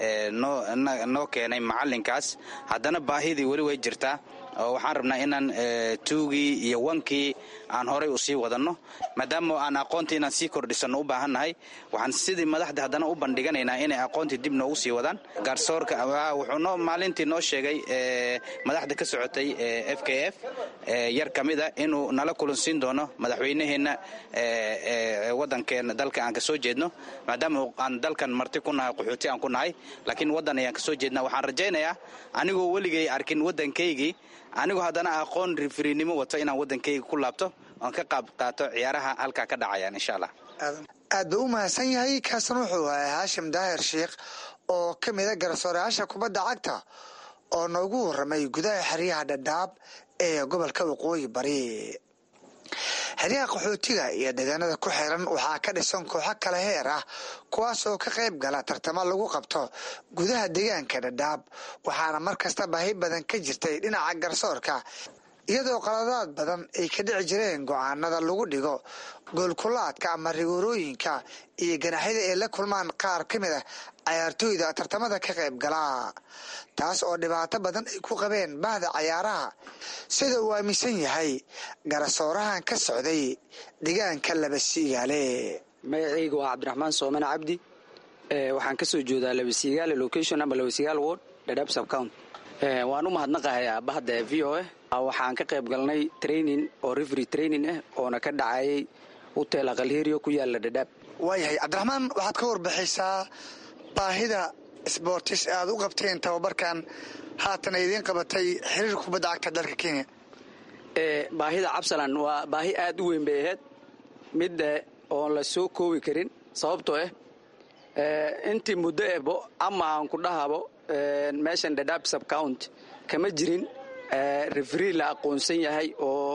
noo keenay macalinkaas haddana baahidii weli way jirtaa oo waxaan rabnaa inaan tuugii iyo wankii aan horay u sii wadanno maadaama aan aqoontii inaan sii kordhisanno u baahannahay waxaan sidii madaxda haddana u bandhiganaynaa inay aqoontii dib noogu sii wadaan gaarsoorka wuxuu noo maalintii noo sheegay madaxda ka socotay f k f yar ka mid a inuu nala kulansiin doono madaxweynaheenna wadankeena dalka aan kasoo jeedno maadaama aan dalkan marti ku nahay qaxooti aan ku nahay laakiin waddan ayaan kasoo jeedna waxaan rajaynayaa anigoo weligay arkin waddankaygii anigoo haddana aqoon rifrinimo wato inaan waddankayga ku laabto oon ka qaab qaato ciyaaraha halkaa ka dhacayaan insha allah
aad buu u mahadsan yahay kaasna wuxuu ahay haashim daahir sheikh oo ka mida garsoorayaasha kubadda cagta oo noogu warramay gudaha xeryaha dhadhaab ee gobolka waqooyi bari xeryaha qaxootiga iyo deegaanada ku xiran waxaa ka dhisan kooxo kale heer ah kuwaas oo ka qayb gala tartamo lagu qabto gudaha deegaanka dhadhaab waxaana mar kasta baahi badan ka jirtay dhinaca garsoorka iyadoo qaladaad badan ay ka dhici jireen go-aanada lagu dhigo goolkulaadka ama rigoorooyinka iyo ganaxyada ay la kulmaan qaar ka mid ah cayaartooyda tartamada ka qayb galaa taas oo dhibaato badan ay ku qabeen bahda cayaaraha sida uu aaminsan yahay garsoorahan ka socday deegaanka labasiigaale
magacayga waa cabdiraxmaan soomane cabdi waxaan kasoo jeedaa labasiigaale location ama labasiigaal ward dhadhaab subcount waan u mahadnaqahayaa bahda v o a waxaan ka qayb galnay training oo refery training ah oona ka dhacayay hotel aqalheriyo ku yaala dhadhaab
waayahay cabdiraxmaan waxaad ka warbixaysaa baahida sbortis aad u qabteen tababarkan haatan idiin qabatay xiriir kubadda cagta dalka kenya
baahida cabsalan waa baahi aad u weyn bay ahayd mid oon la soo koobi karin sababtoo ah intii muddo ebo ama aan ku dhahabo meeshan dhadhaab subcount kama jirin referi la aqoonsan yahay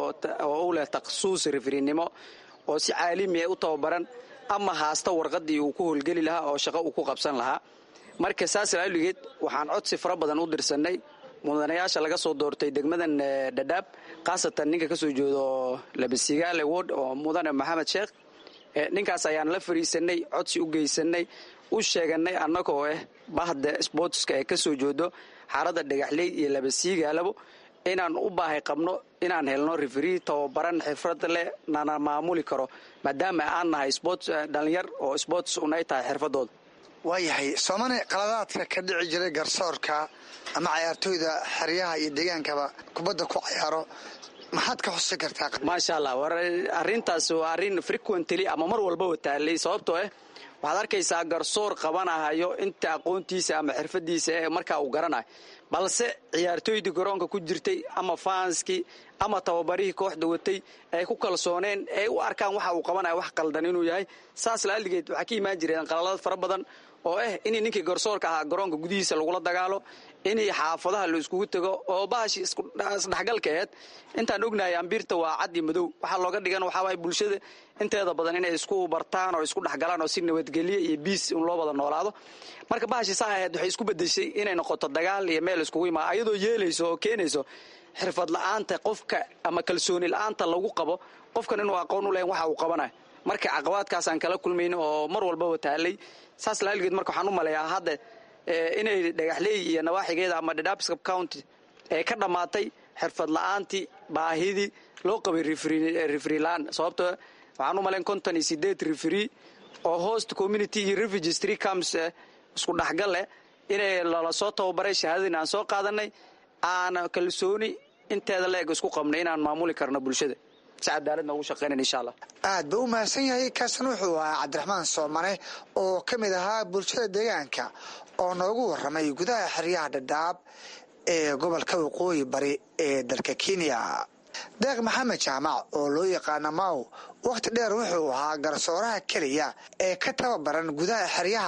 oo u leh takhasuus referinimo oo si caalamiya u tababaran ama haasta warqadii uu ku howlgeli lahaa oo shaqo uu ku qabsan lahaa marka saas laaligeed waxaan codsi fara badan u dirsanay mudanayaasha laga soo doortay degmadan dhadhaab khaasatan ninka kasoo jeedo labasigaale word oo mudane maxamed sheekh ninkaas ayaan la fariisanay codsi u geysanay u sheeganay annagoo ah bahda sportska ee kasoo jeedo xaaradda dhagaxley iyo labasiigaalabo inaan u baahay qabno inaan helno referi tababaran xirfad leh nana maamuli karo maadaama aan nahay sport dhalinyar oo sports unay tahay xirfadooda
waayahay soomane qaladaadka ka dhici jiray garsoorka ama cayaartooyda xeryaha iyo deegaankaba kubadda ku cayaaro maxaad ka xusi kartaa
maasha allah war arrintaas waa arrin frequently ama mar walbaba taalay sababtoo ah waxaad arkaysaa garsoor qabanahayo inta aqoontiisa ama xirfadiisa ee markaa uu garanayo balse ciyaartooydii garoonka ku jirtay ama faanskii ama tababarihii kooxda watay ay ku kalsooneen ay u arkaan waxa uu qabanayo wax qaldan inuu yahay saas laaligeed waxaa ka imaan jireen qalalad fara badan oo ah in ninkii garsoorka ahaa garoonka gudihiisa lagula dagaalo in xaafadaha la iskugu tego oo bahashi isdhexgalka aheed intaan ognahay ambiirta waa cad iyo madow waxaa looga dhigan waxaawaay bulshada inteeda badan inay isku bartaan oo isku dhexgalaan oo si nabadgelye iyo biis in loo wada noolaado marka bahashi saa aheed waxay isku bedeshay inay noqoto dagaal iyo meel iskugu imaa ayadoo yeelayso oo keenayso xirfad la-aanta qofka ama kalsooni la-aanta lagu qabo qofkan inuu aqoon u lahayn waxa uu qabanayo marka caqabaadkaasaan kala kulmayn oo mar walbaba taalay saas laaligeed marka waxaan u maleeyaa hadda inay dhagaxleey iyo nawaaxigeeda ama dhadhaabscap county ee ka dhammaatay xirfad la-aantii baahidii loo qabay referi la-aan sababtoo waxaan u malayn konton iyo sideed referi oo host community iyo refugees tree camps isku dhexgal leh inay lala soo tababaray shahaadadina aan soo qaadanay aan kalsooni inteeda la eg isku qabnay inaan maamuli karno bulshada si cadaaladna ugu shaqeynan insha allah
aad buu u mahadsan yahay kaasna wuxuu ahaa cabdiraxmaan soomane oo ka mid ahaa bulshada deegaanka oo noogu warramay gudaha xeryaha dhadhaab ee gobolka waqooyi bari ee dalka kenya deeq maxamed jaamac oo loo yaqaana maw wakhti dheer wuxuu ahaa garsooraha keliya ee ka tababaran gudaha xeryaha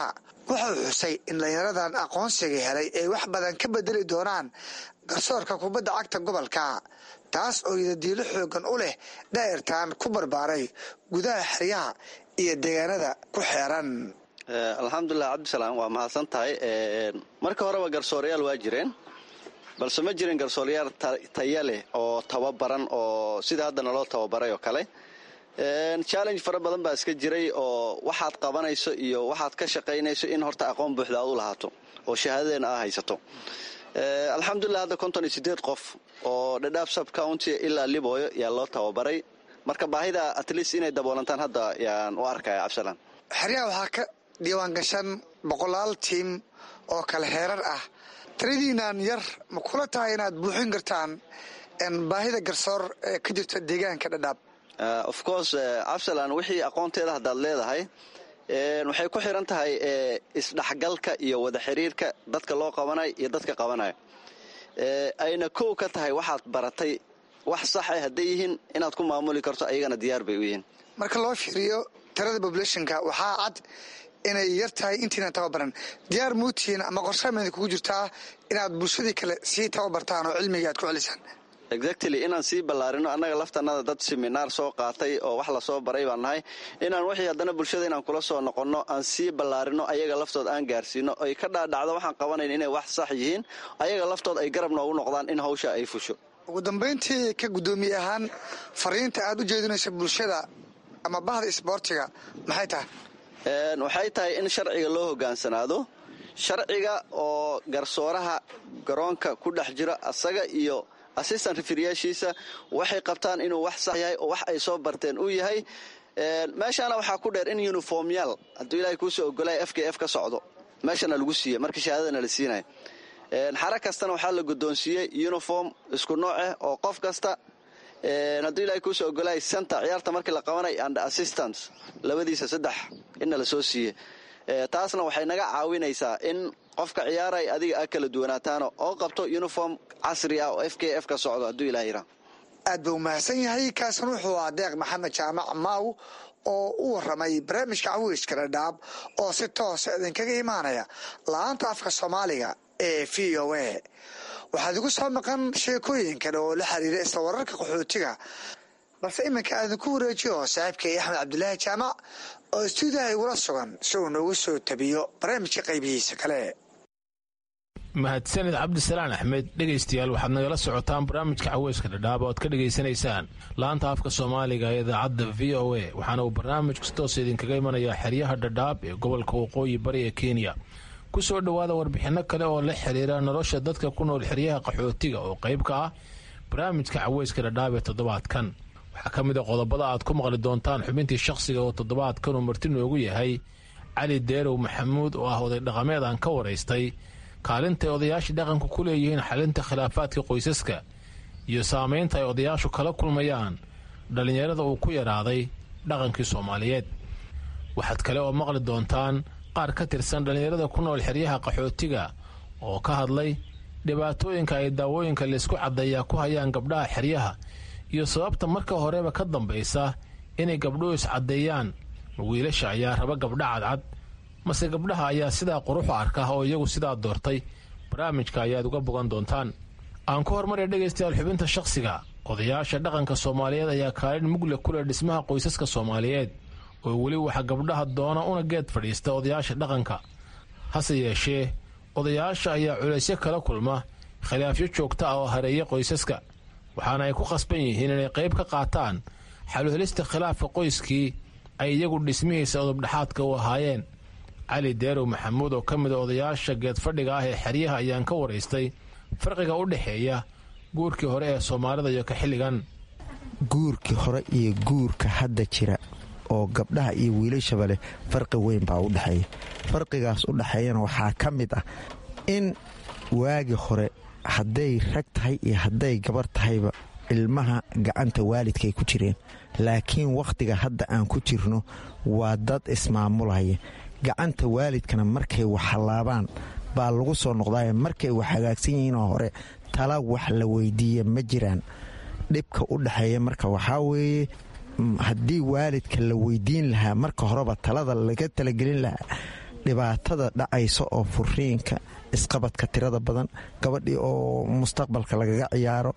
wuxuu xusay in dhalinyaradan aqoonsiga helay ay wax badan ka bedeli doonaan garsoorka kubadda cagta gobolka taas oo yidadiilo xoogan u leh daa'irtan ku barbaaray gudaha xeryaha iyo deegaanada ku xeeran
alxamdulilah cabdisalaam waa mahadsan tahay marka horeba garsoorayaal waa jireen balse ma jirin garsoorayaal taya leh oo tababaran oo sida hadda naloo tababaray oo kale challenge fara badan baa iska jiray oo waxaad qabanayso iyo waxaad ka shaqaynayso in horta aqoon buuxda aad u lahaato oo shahaadadeena aa haysato alxamdulilah hadda konton iyo sideed qof oo dhadhaab sub county ilaa libooyo yaa loo tababaray marka baahida at least inay daboolantaan hadda yaan u arkaya cabdisalaan
xeryaha waxaa ka diiwaan gashan boqolaal tiim oo kale heerar ah tiradiinan yar ma kula tahay inaad buuxin kartaan baahida garsoor ee ka jirta deegaanka dhadhaab
of course cabdisalaan wixii aqoonteeda haddaad leedahay waxay ku xiran tahay isdhexgalka iyo wada xiriirka dadka loo qabanayo iyo dadka qabanaya ayna kow ka tahay waxaad baratay wax sax ah hadday yihiin inaad ku maamuli karto ayagana diyaar bay u yihiin
marka loo fiiriyo tirada populationka waxaa cad inay yar tahay intiina tababaran diyaar muutiin ama qorshaameda kugu jirtaa inaad bulshadii kale sii tababartaan oo cilmiga aad ku celisaan
exactly inaan sii ballaarino annaga laftanada dad seminaar soo qaatay oo wax lasoo baray baan nahay inaan wixii haddana bulshada inaan kula soo noqonno aan sii ballaarino ayaga laftood aan gaarsiino ay ka dhaadhacdo waxaan qabanayn inay wax sax yihiin ayaga laftood ay garab noogu noqdaan in hawsha ay fusho
ugu dambayntii ka guddoomiye ahaan fariinta aad u jeedinayso bulshada ama bahda isboortiga maxay tahay
waxay tahay in sharciga loo hogaansanaado sharciga oo garsooraha garoonka ku dhex jiro asaga iyo assistant rifiryaashiisa waxay qabtaan inuu wax sax yahay oo wax ay soo barteen uu yahay meeshaana waxaa ku dheer in uniformyaal hadduu ilaahay kuusoo ogolaya f k f ka socdo meeshana lagu siiya markii shahaadadana la siinaya xara kastana waxaa la guddoonsiiyey uniform isku nooc ah oo qof kasta hadduu ilahay kuusoo ogolaya center ciyaarta markii la qabanay and assistance labadiisa saddex inna la soo siiye taasna waxay naga caawinaysaa in qofka ciyaaray adiga a kala duwanaataano oo qabto uniform casri ah oo f k f ka socdo hadduu ilaah yira
aad buu mahadsan yahay kaasan wuxuu ah deeq maxamed jaamac maaw oo u waramay barnaamijka cawiiska dhadhaab oo si toosa idinkaga imaanaya la-aanta afka soomaaliga ee v o a waxaad igu soo maqan sheekooyin kale oo la xiriira isla wararka qaxootiga balse iminka aadinku wareejiyo saaxiibkay axmed cabdulaahi jaamac oo istuudiyaha igula sugan si uu noogu soo tabiyo barnaamijka qaybihiisa kale
mahadsanid cabdisalaan axmed dhegaystayaal waxaad nagala socotaan barnaamijka caweyska dhadhaab oo aad ka dhegaysanaysaan laanta afka soomaaliga ee idaacadda v o a waxaana uu barnaamijku si toosa idinkaga imanayaa xeryaha dhadhaab ee gobolka waqooyi bari ee kenya ku soo dhowaada warbixinno kale oo la xiriira nolosha dadka ku nool xeryaha qaxootiga oo qayb ka ah barnaamijka caweyska dhadhaab ee toddobaadkan waxaa ka mid a qodobada aad ku maqli doontaan xubintii shakhsiga oo toddobaadkan uu marti noogu yahay cali deerow maxamuud oo ah oday dhaqameed aan ka waraystay kaalintay odayaasha dhaqanku ku leeyihiin xalinta khilaafaadka qoysaska iyo saamaynta ay odayaashu kala kulmayaan dhallinyarada uu ku yaraaday dhaqankii soomaaliyeed waxaad kale oo maqli doontaan qaar ka tirsan dhallinyarada ku nool xeryaha qaxootiga oo ka hadlay dhibaatooyinka ay daawooyinka laysku caddeeyaa ku hayaan gabdhaha xeryaha iyo sababta marka horeba ka dambaysa inay gabdhuhu iscaddeeyaan wiilasha ayaa raba gabdha cadcad mase gabdhaha ayaa sidaa quruxu arka oo iyagu sidaa doortay barnaamijka ayaad uga bogan doontaan aan ku hormarya dhegaystayaal xubinta shakhsiga odayaasha dhaqanka soomaaliyeed ayaa kaalin mugle ku leh dhismaha qoysaska soomaaliyeed oo weli waxa gabdhaha doona una geed fadhiista odayaasha dhaqanka hase yeeshee odayaasha ayaa culaysyo kala kulma khilaafyo joogta ah oo hareeya qoysaska waxaana ay ku khasban yihiin inay qayb ka qaataan xaluhelista khilaafka qoyskii ay iyagu dhismihiisa odobdhexaadka u ahaayeen cali deerow maxamuud oo ka mid a odayaasha geedfadhiga ah ee xeryaha ayaan ka waraystay farqiga u dhexeeya guurkii hore ee soomaalida iyo ka xilligan
guurkii hore iyo guurka hadda jira oo gabdhaha iyo wiilashaba leh farqi weyn baa u dhexeeya farqigaas u dhexeeyana waxaa ka mid ah in waagi hore hadday rag tahay iyo hadday gabar tahayba ilmaha gacanta waalidkaay ku jireen laakiin wakhtiga hadda aan ku jirno waa dad ismaamulaya gacanta waalidkana markay wax hallaabaan baa lagu soo noqdaaya markay wax hagaagsan yihiinoo hore tala wax la weydiiya ma jiraan dhibka u dhexeeya marka waxaa weeye haddii waalidka la weydiin lahaa marka horeba talada laga talagelin lahaa dhibaatada dhacaysa oo furiinka isqabadka tirada badan gabadhii oo mustaqbalka lagaga ciyaaro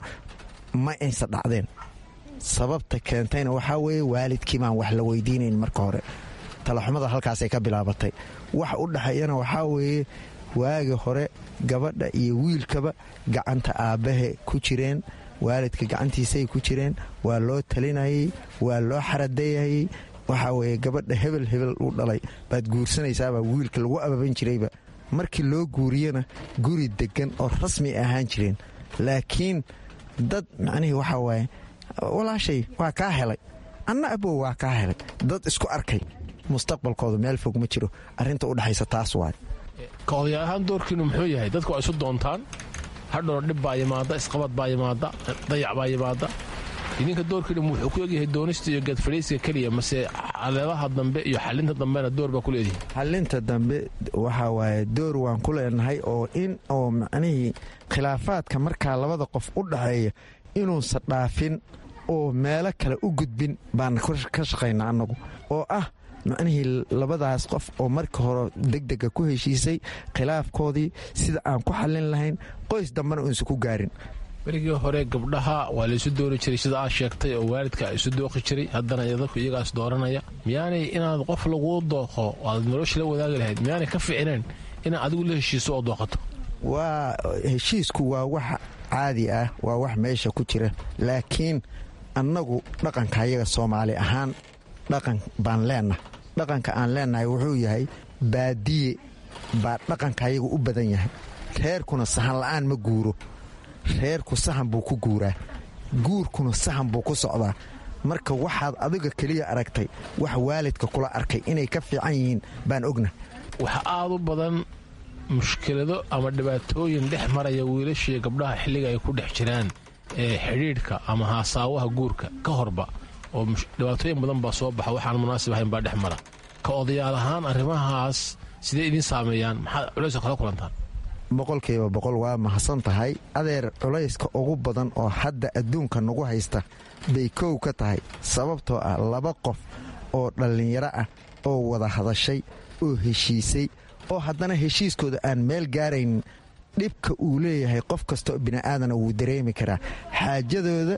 ma aysa dhacdeen sababta keentayna waxaa weeye waalidkii baan wax la weydiinayn marka hore talaxumada halkaasay ka bilaabatay wax u dhexeeyana waxaa weeye waagi hore gabadha iyo wiilkaba gacanta aabbahe ku jireen waalidka gacantiisay ku jireen waa loo talinayay waa loo xaradayayay waxaa weeye gabadha hebel hebel u dhalay baad guursanaysaabaa wiilka lagu ababan jirayba markii loo guuriyana guri deggan oo rasmi ahaan jireen laakiin dad macnihii waxaa waaye walaashay waa kaa helay anna abow waa kaa helay dad isku arkay mustaqbalkooda meel fog ma jiro arrinta u dhexaysa taas waay
ka odayaal ahaan doorkiinu muxuu yahay dadku waa isu doontaan hadhowna dhib baa yimaada isqabad baa yimaada dayac baa yimaada idinka doorkiinu wuxuu ku egyahay doonista iyo geedfadhiiska keliya mase caleebaha dambe iyo xalinta dambena door baa ku leedihi
xalinta dambe waxaa waaye door waan ku leenahay oo in oo macnihii khilaafaadka markaa labada qof u dhaxeeya inuusan dhaafin oo meelo kale u gudbin baan ka shaqaynaa annagu oo ah macnihii labadaas qof oo marka hore degdega ku heshiisay khilaafkoodii sida aan ku xallin lahayn qoys dambena uusan ku gaarin
berigii hore gabdhaha waa laysu doori jiray sida aad sheegtay oo waalidka isu dooqi jiray haddana dadku iyagaas dooranaya miyaanay inaad qof laguu dooqo aad nolosha la wadaagi lahayd miyaanay ka ficneen inaad adigu la heshiiso oo dooqato
waa heshiisku waa wax caadi ah waa wax meesha ku jira laakiin annagu dhaqanka ayaga soomaali ahaan dhaqan baan leenahay dhaqanka aan leenahay wuxuu yahay baadiye baa dhaqanka ayaga u badan yahay reerkuna sahan la'aan ma guuro reerku sahan buu ku guuraa guurkuna sahan buu ku socdaa marka waxaad adiga keliya aragtay wax waalidka kula arkay inay ka fiican yihiin baan ogna
waxa aad u badan mushkilado ama dhibaatooyin dhex maraya wiilashii gabdhaha xilliga ay ku dhex jiraan ee xidhiidhka ama haasaawaha guurka ka horba oo dhibaatooyin badan baa soo baxa waxaan munaasib ahayn baa dhex mara ka odayaal ahaan arrimahaas sidee idiin saameeyaan maxaad culaysa kala kulantaan
boqolkiiba boqol waa mahadsan tahay adeer culayska ugu badan oo hadda adduunka nagu haysta bay kow ka tahay sababtoo ah laba qof oo dhallinyaro ah oo wada hadashay oo heshiisay oo haddana heshiiskooda aan meel gaaraynin dhibka uu leeyahay qof kastaoo bini'aadana wuu dareemi karaa xaajadooda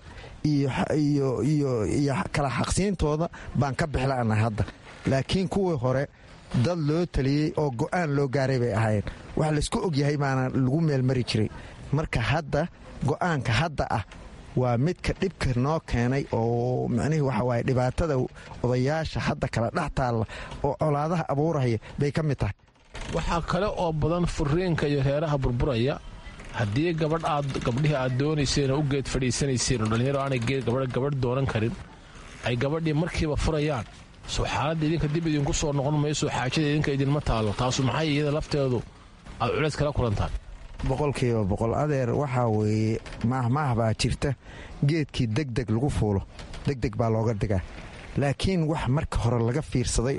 iyo kala xaqsiintooda baan ka bixla'na hadda laakiin kuwii hore dad loo taliyey oo go'aan loo gaaray bay ahaayeen wax laysku ogyahay baana lagu meelmari jiray marka hadda go'aanka hadda ah waa midka dhibka noo keenay oo macnihii waxa waaye dhibaatada odayaasha hadda kala dhex taalla oo colaadaha abuuraya bay ka mid tahay
waxaa kale oo badan furiinka iyo reeraha burburaya haddii gabadh aad gabdhihii aad doonayseen oo u geed fadhiisanayseen oo dhallinyaro aanay gabadh doonan karin ay gabadhii markiiba furayaan soo xaaladda idinka dib idinku soo noqon mayso xaajada idinka idinma taallo taasu maxay iyada lafteedu aad culays kala kulantaan
boqolkiiba boqol adeer waxaa weeye maahmaah baa jirta geedkii degdeg lagu fuulo degdeg baa looga digaa laakiin wax marka hore laga fiirsaday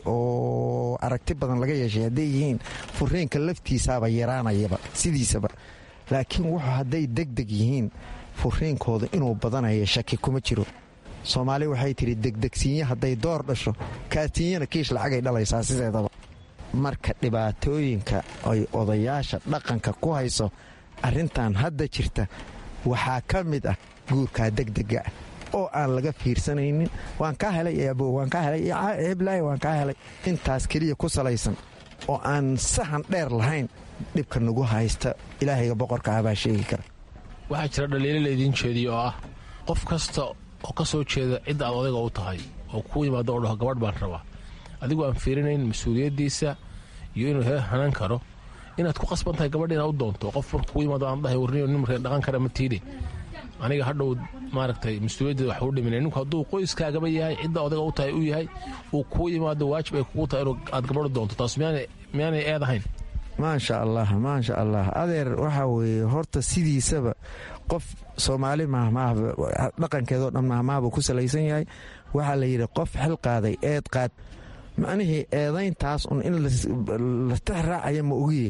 oo aragti badan laga yeeshay hadday yihiin furiinka laftiisaaba yaraanayaba sidiisaba laakiin wuxuu hadday degdeg yihiin furiinkooda inuu badanayo shaki kuma jiro soomaali waxay tidhi degdegsiinye hadday door dhasho kaatiinyana kiish lacagay dhalaysaa sideedaba marka dhibaatooyinka ay odayaasha dhaqanka ku hayso arrintan hadda jirta waxaa ka mid ah guurkaa degdega ah oo aan laga fiirsanaynin waan kaa helay eebo waan kaa helay heblaayo waan kaa helay intaas keliya ku salaysan oo aan sahan dheer lahayn dhibka nagu haysta ilaahayga boqorka ah baa sheegi kara
waxaa jira dhaliilo laydiin jeediyo oo ah qof kasta oo ka soo jeeda cidda aad odayga u tahay oo kuu yimaado oo dhaho gabadh baan rabaa adigu aan fiirinayn mas-uuliyaddiisa iyo inuu heer hanan karo inaad ku qasban tahay gabadha inaad u doonto qof marka kuu yimaado aan dhahay warniyo nin markee dhaqan kara ma tiidhe aniga hadhow maaragtay mas-uuliyaddeeda wax u dhiminay ninku hadduu qoyskaagaba yahay cidda odayga u tahay u yahay uu kuu yimaado waajib ay kugu tahay inuu aad gabadhu doonto taas miyaanay eed ahayn
maasha allah maasha allah adeer waxaa weeye horta sidiisaba qof soomaali mahmaahba dhaqankeedoo dhan mahmaahbuu ku salaysan yahay waxaa la yidhi qof xil qaaday eed qaad macnihii eedayntaas un in la tix raacaya ma ogiye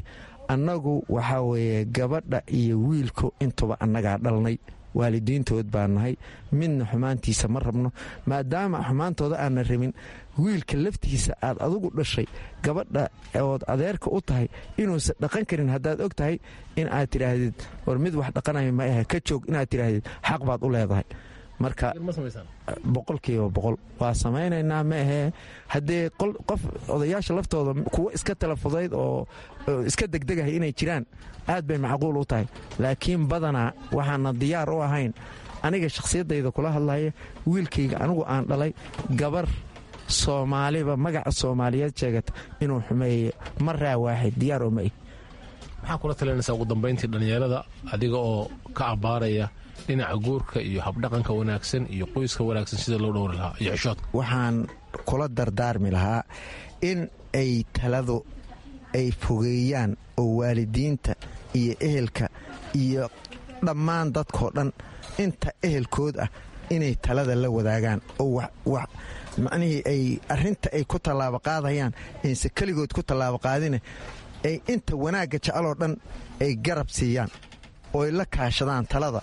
annagu waxaa weeye gabadha iyo wiilku intuba annagaa dhalnay waalidiintood baa nahay midna xumaantiisa ma rabno maadaama xumaantooda aanna rabin wiilka laftiisa aad adugu dhashay gabadha ood adeerka u tahay inuusan dhaqan karin haddaad og tahay in aad tidhaahdid war mid wax dhaqanaya ma ahe ka joog inaad tidhaahdid xaq baad u leedahay marka boqolkiiba boqol waa samaynaynaa ma ahee haddee qof odayaasha laftooda kuwo iska talafudayd oo iska degdegahay inay jiraan aad bay macquul u tahay laakiin badanaa waxaana diyaar u ahayn aniga shakhsiyaddayda kula hadlaya wiilkayga anigu aan dhalay gabar soomaaliba magaca soomaaliyeed sheegata inuu xumeeye maraa waaxid diyaar oo ma ih
maxaa kula talinaysaa ugu dambayntii dhallinyarada adiga oo ka abbaaraya dhinaca guurka iyo habdhaqanka wanaagsan iyo qoyska wanaagsan sida loo dhowri lahaa iyo xishoodka
waxaan kula dardaarmi lahaa in ay taladu ay fogeeyaan oo waalidiinta iyo ehelka iyo dhammaan dadkoo dhan inta ehelkood ah inay talada la wadaagaan oo macnihii ay arinta ay ku tallaabo qaadayaan ayse keligood ku tallaabo qaadine ay inta wanaagga jeceloo dhan ay garab siiyaan oo ay la kaashadaan talada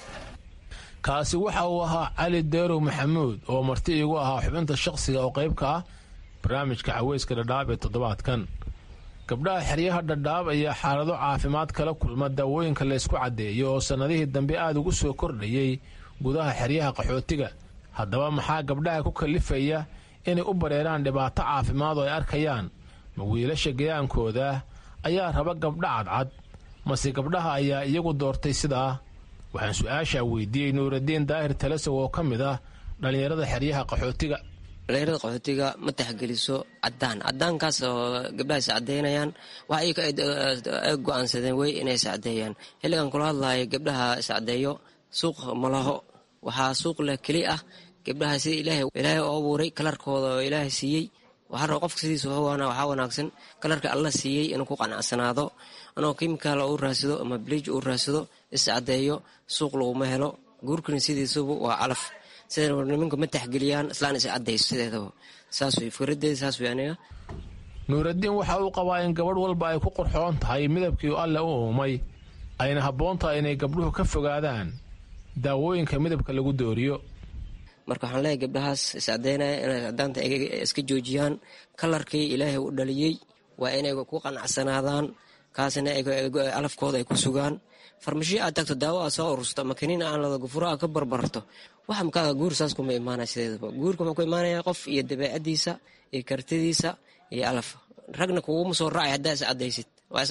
kaasi waxa uu ahaa cali deerow maxamuud oo marti iigu ahaa xubinta shakhsiga oo qayb ka ah barnaamijka caweyska dhadhaab ee toddobaadkan gabdhaha xeryaha dhadhaab ayaa xaalado caafimaad kala kulma daawooyinka laysku caddeeyo oo sannadihii dambe aad ugu soo kordhayey gudaha xeryaha qaxootiga haddaba maxaa gabdhaha ku kallifaya inay u bareeraan dhibaato caafimaad oo ay arkayaan ma wiilasha gayaankooda ayaa raba gabdha cadcad mase gabdhaha ayaa iyagu doortay sidaa waxaan su-aashaa weydiiyey nuuraddiin daahir talasow oo ka mid ah dhallinyarada xeryaha qaxootiga
dhallinyarada qaxootiga ma taxgeliso cadaan cadaankaas oo gabdhaha is cadeynayaan waxa ay go-aansadeen wey inay is cadeeyaan xilligan kula hadlayo gabdhaha iscadeeyo suuq malaho waxaa suuq leh keli ah gabdhaha sida ilaahay oo abuuray kalarkooda oo ilaahay siiyey waxaa raba qofka sidiisa waxaa wanaagsan kalarka alla siiyey inuu ku qanacsanaado anoo kimikaal u raadsado ama bliij uu raadsado iscadeeyo suuq laguma helo guurkana sidiisuba waa calaf sida nimanka ma taxgeliyaan islaan is cadayso sideedaba saas wey fikradeeda saas wey aniga
nuuraddiin waxa uu qabaa in gabadh walba ay ku qurxoon tahay midabkii alle u uumay ayna habboon tahay inay gabdhuhu ka fogaadaan daawooyinka midabka lagu dooriyo
marka waxaan leeyahay gabdhahaas iscadeynaya inay cadaanta iska joojiyaan kalarkii ilaahay u dhaliyey waa inay ku qanacsanaadaan kaasna alafkooda ay ku sugaan farmashiyo aad tagto daawo aad soo urursato ama kaniin aan lada gufuro aad ka barbarto waxa makaaga guur saas kuma imaanaya sideedaba guurka wuxuu ku imaanaya qof iyo dabeecadiisa iyo kartidiisa iyo alaf ragna kuguma soo raacay haddaa is cadaysid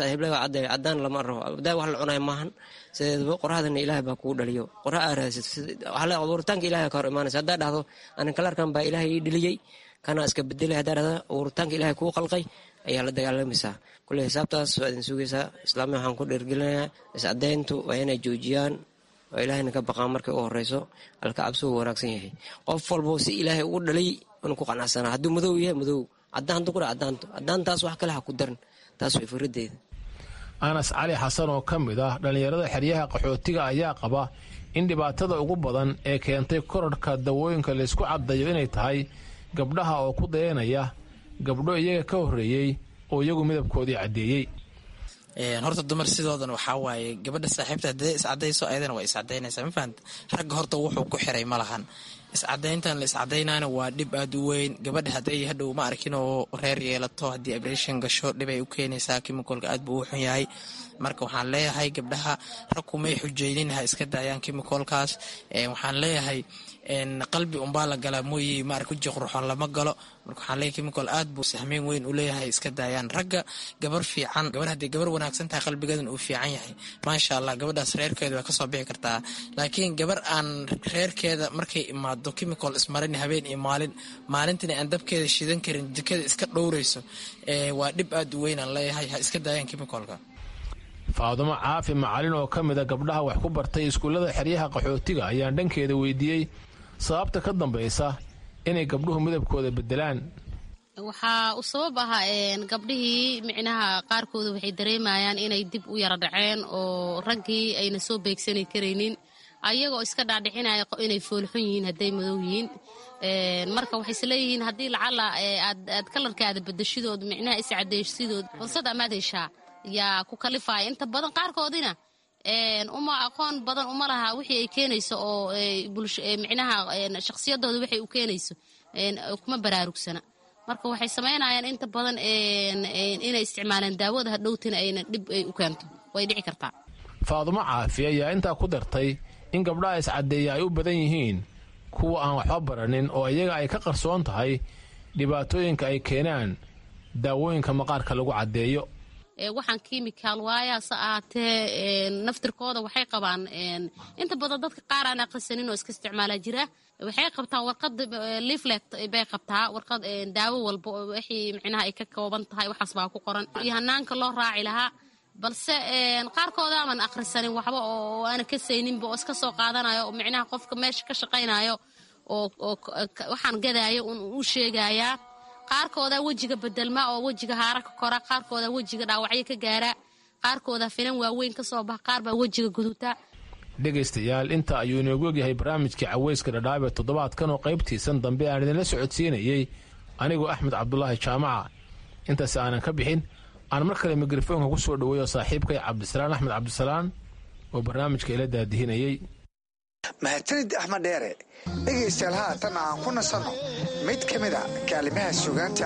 cadaan lama rabo daa wax la cunaya maahan sideedaba qoraxdana ilaahay baa kugu dhaliyo qorax aa raadsid abuuritaanka ilahay ka hor imaanaysa haddaa dhahdo anin kalarkan baa ilaahay ii dheliyey kana iska bedelay haddaa dhahdo abuuritaanka ilaahay kuu qalqay ayaa la dagaalamaysaa kulley xisaabtaas waa idin sugaysaa islaamiya waxaan ku dhiirgelinayaa iscadeyntu waa inay joojiyaan oo ilaahayna ka baqaan markay u horeyso alka cabsi uu wanaagsan yahay qof walbo si ilaahay ugu dhalay inuu ku qanacsanaa hadduu madow yahay madow cadaan hadduu ku dha cadaanto cadaantaas wax kale ha ku darin taas way fikradeeda
anas cali xasan oo ka mid ah dhallinyarada xeryaha qaxootiga ayaa qaba in dhibaatada ugu badan ee keentay korarhka dawooyinka laysku caddayo inay tahay gabdhaha oo ku dayanaya gabdho iyaga ka horreeyey oo iyagu midabkoodii caddeeyey
horta dumar sidoodan waxaa waaye gabadha saaxiibta hadee iscadayso ayadana waa iscadaynaysaa ma fahamta ragga horta wuxuu ku xiray ma lahan iscadayntan la iscadaynayna waa dhib aada u weyn gabadha hadday hadhow ma arkin oo reer yeelato haddii abreshin gasho dhibay u keenaysaa kimikolka aad buu u xun yahay marka waxaan leeyahay gabdhaha rag kumay xujeynin ha iska daayaan kimikolkaas waxaan leeyahay qalbi unbaa la galaa mooye maar kuji qurxoon lama galo marka waxaan leeyahay kimicol aad buu sahmeyn weyn u leeyahay iska daayaan ragga gabar fiican gabar haddii gabar wanaagsan tahay qalbigeedan uu fiican yahay maasha allah gabadhaas reerkeeda way kasoo bixi kartaa laakiin gabar aan reerkeeda markay imaado kimicol ismarin habeen iyo maalin maalintina aan dabkeeda shidan karin jikada iska dhowreyso waa dhib aad u weyn aan leeyahay ha iska daayaan kimicolka
faadumo caafi macalin oo ka mida gabdhaha wax ku bartay iskuullada xeryaha qaxootiga ayaan dhankeeda weydiiyey sababta ka dambaysa inay gabdhuhu midabkooda bedelaan
waxaa u sabab ahaa gabdhihii micnaha qaarkooda waxay dareemayaan inay dib u yara dhaceen oo raggii ayna soo beegsani karaynin ayagoo iska dhaadhicinaya inay foolxun yihiin hadday madow yihiin marka waxay isleeyihiin haddii lacala aad kalarkaada bedeshidood micnaha iscadeysidood fursad amaad heshaa yaa ku kalifaya inta badan qaarkoodina uma aqoon badan uma laha wixii ay keenayso oo micnaha shakhsiyadooda waxay u keenayso kuma baraarugsana marka waxay samaynayaan inta badan inay isticmaalaan daawada hadhowtina ayna dhib ay u keento way dhici kartaa
faadumo caafi ayaa intaa ku dartay in gabdhaha iscaddeeya ay u badan yihiin kuwa aan waxba baranin oo iyaga ay ka qarsoon tahay dhibaatooyinka ay keenaan daawooyinka maqaarka lagu caddeeyo
waxaan kimikaal waayaase ahaatee naftirkooda waxay qabaan inta badan dadka qaar aan aqrisanin oo iska isticmaala jira waxay qabtaa warqad leaflet bay qabtaa warqad daawo walba oo wixii micnaha ay ka kooban tahay waxaas baa ku qoran iyo hanaanka loo raaci lahaa balse qaarkooda aman akhrisanin waxba oo aana kasayninba oo iska soo qaadanayo oo micnaha qofka meesha ka shaqaynayo oo waxaan gadaayo u sheegayaa qaarkooda wejiga bedelma oo wejiga haara ka kora qaarkooda wejiga dhaawacyo ka gaara qaarkooda finan waaweyn ka soo baxa qaar baa wejiga guduta
dhegaystayaal inta ayuu inoogu egyahay barnaamijkii caweyska dhadhaab ee toddobaadkan oo qaybtiisan dambe aan idinla socodsiinayey anigoo axmed cabdulaahi jaamaca intaasi aanan ka bixin aan mar kale mikrofoonka ku soo dhoweeyo saaxiibkay cabdisalaan axmed cabdisalaan oo barnaamijka ila daadihinayey
mahadsanid axmed dheere dhegaystayaal haatan aan ku nasanno mid ka mid a kaalimaha sugaanta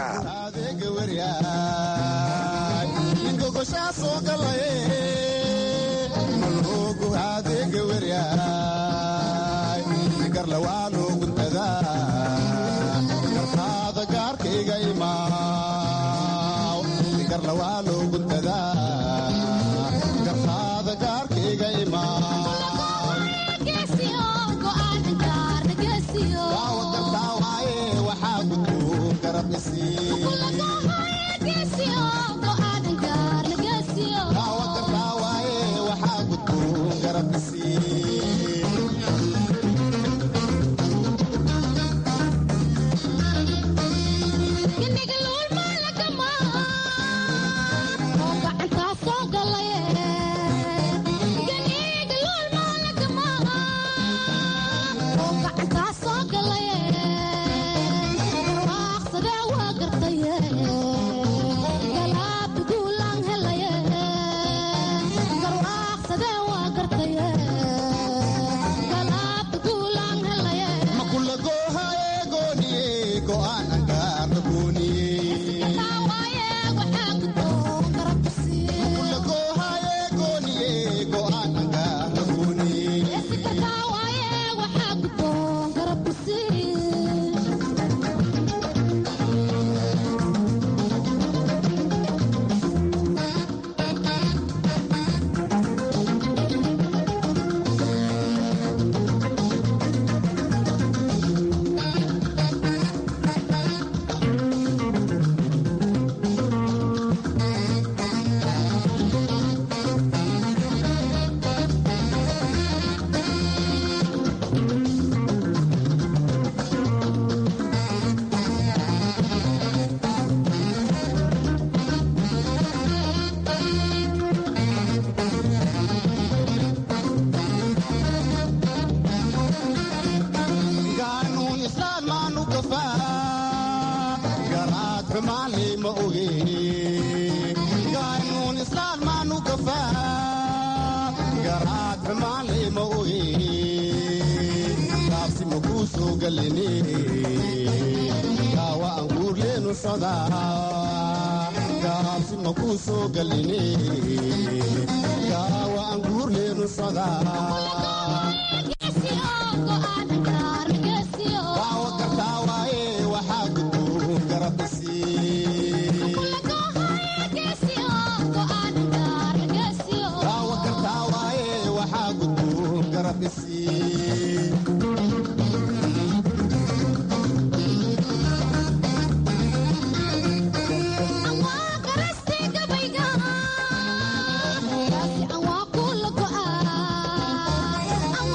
Thank you.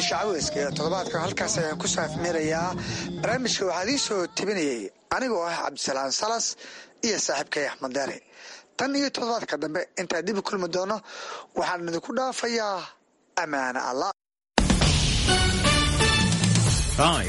barnaamijka caweyska ee toddobaadka halkaas ayaan ku saafmeerayaa barnaamijka waxaa idiin soo tebinayay anigoo ah cabdisalaan salas iyo saaxiibkay axmed deere tan iyo toddobaadka dambe intaan dib u kulmi doono waxaan idinku dhaafayaa ammaane allah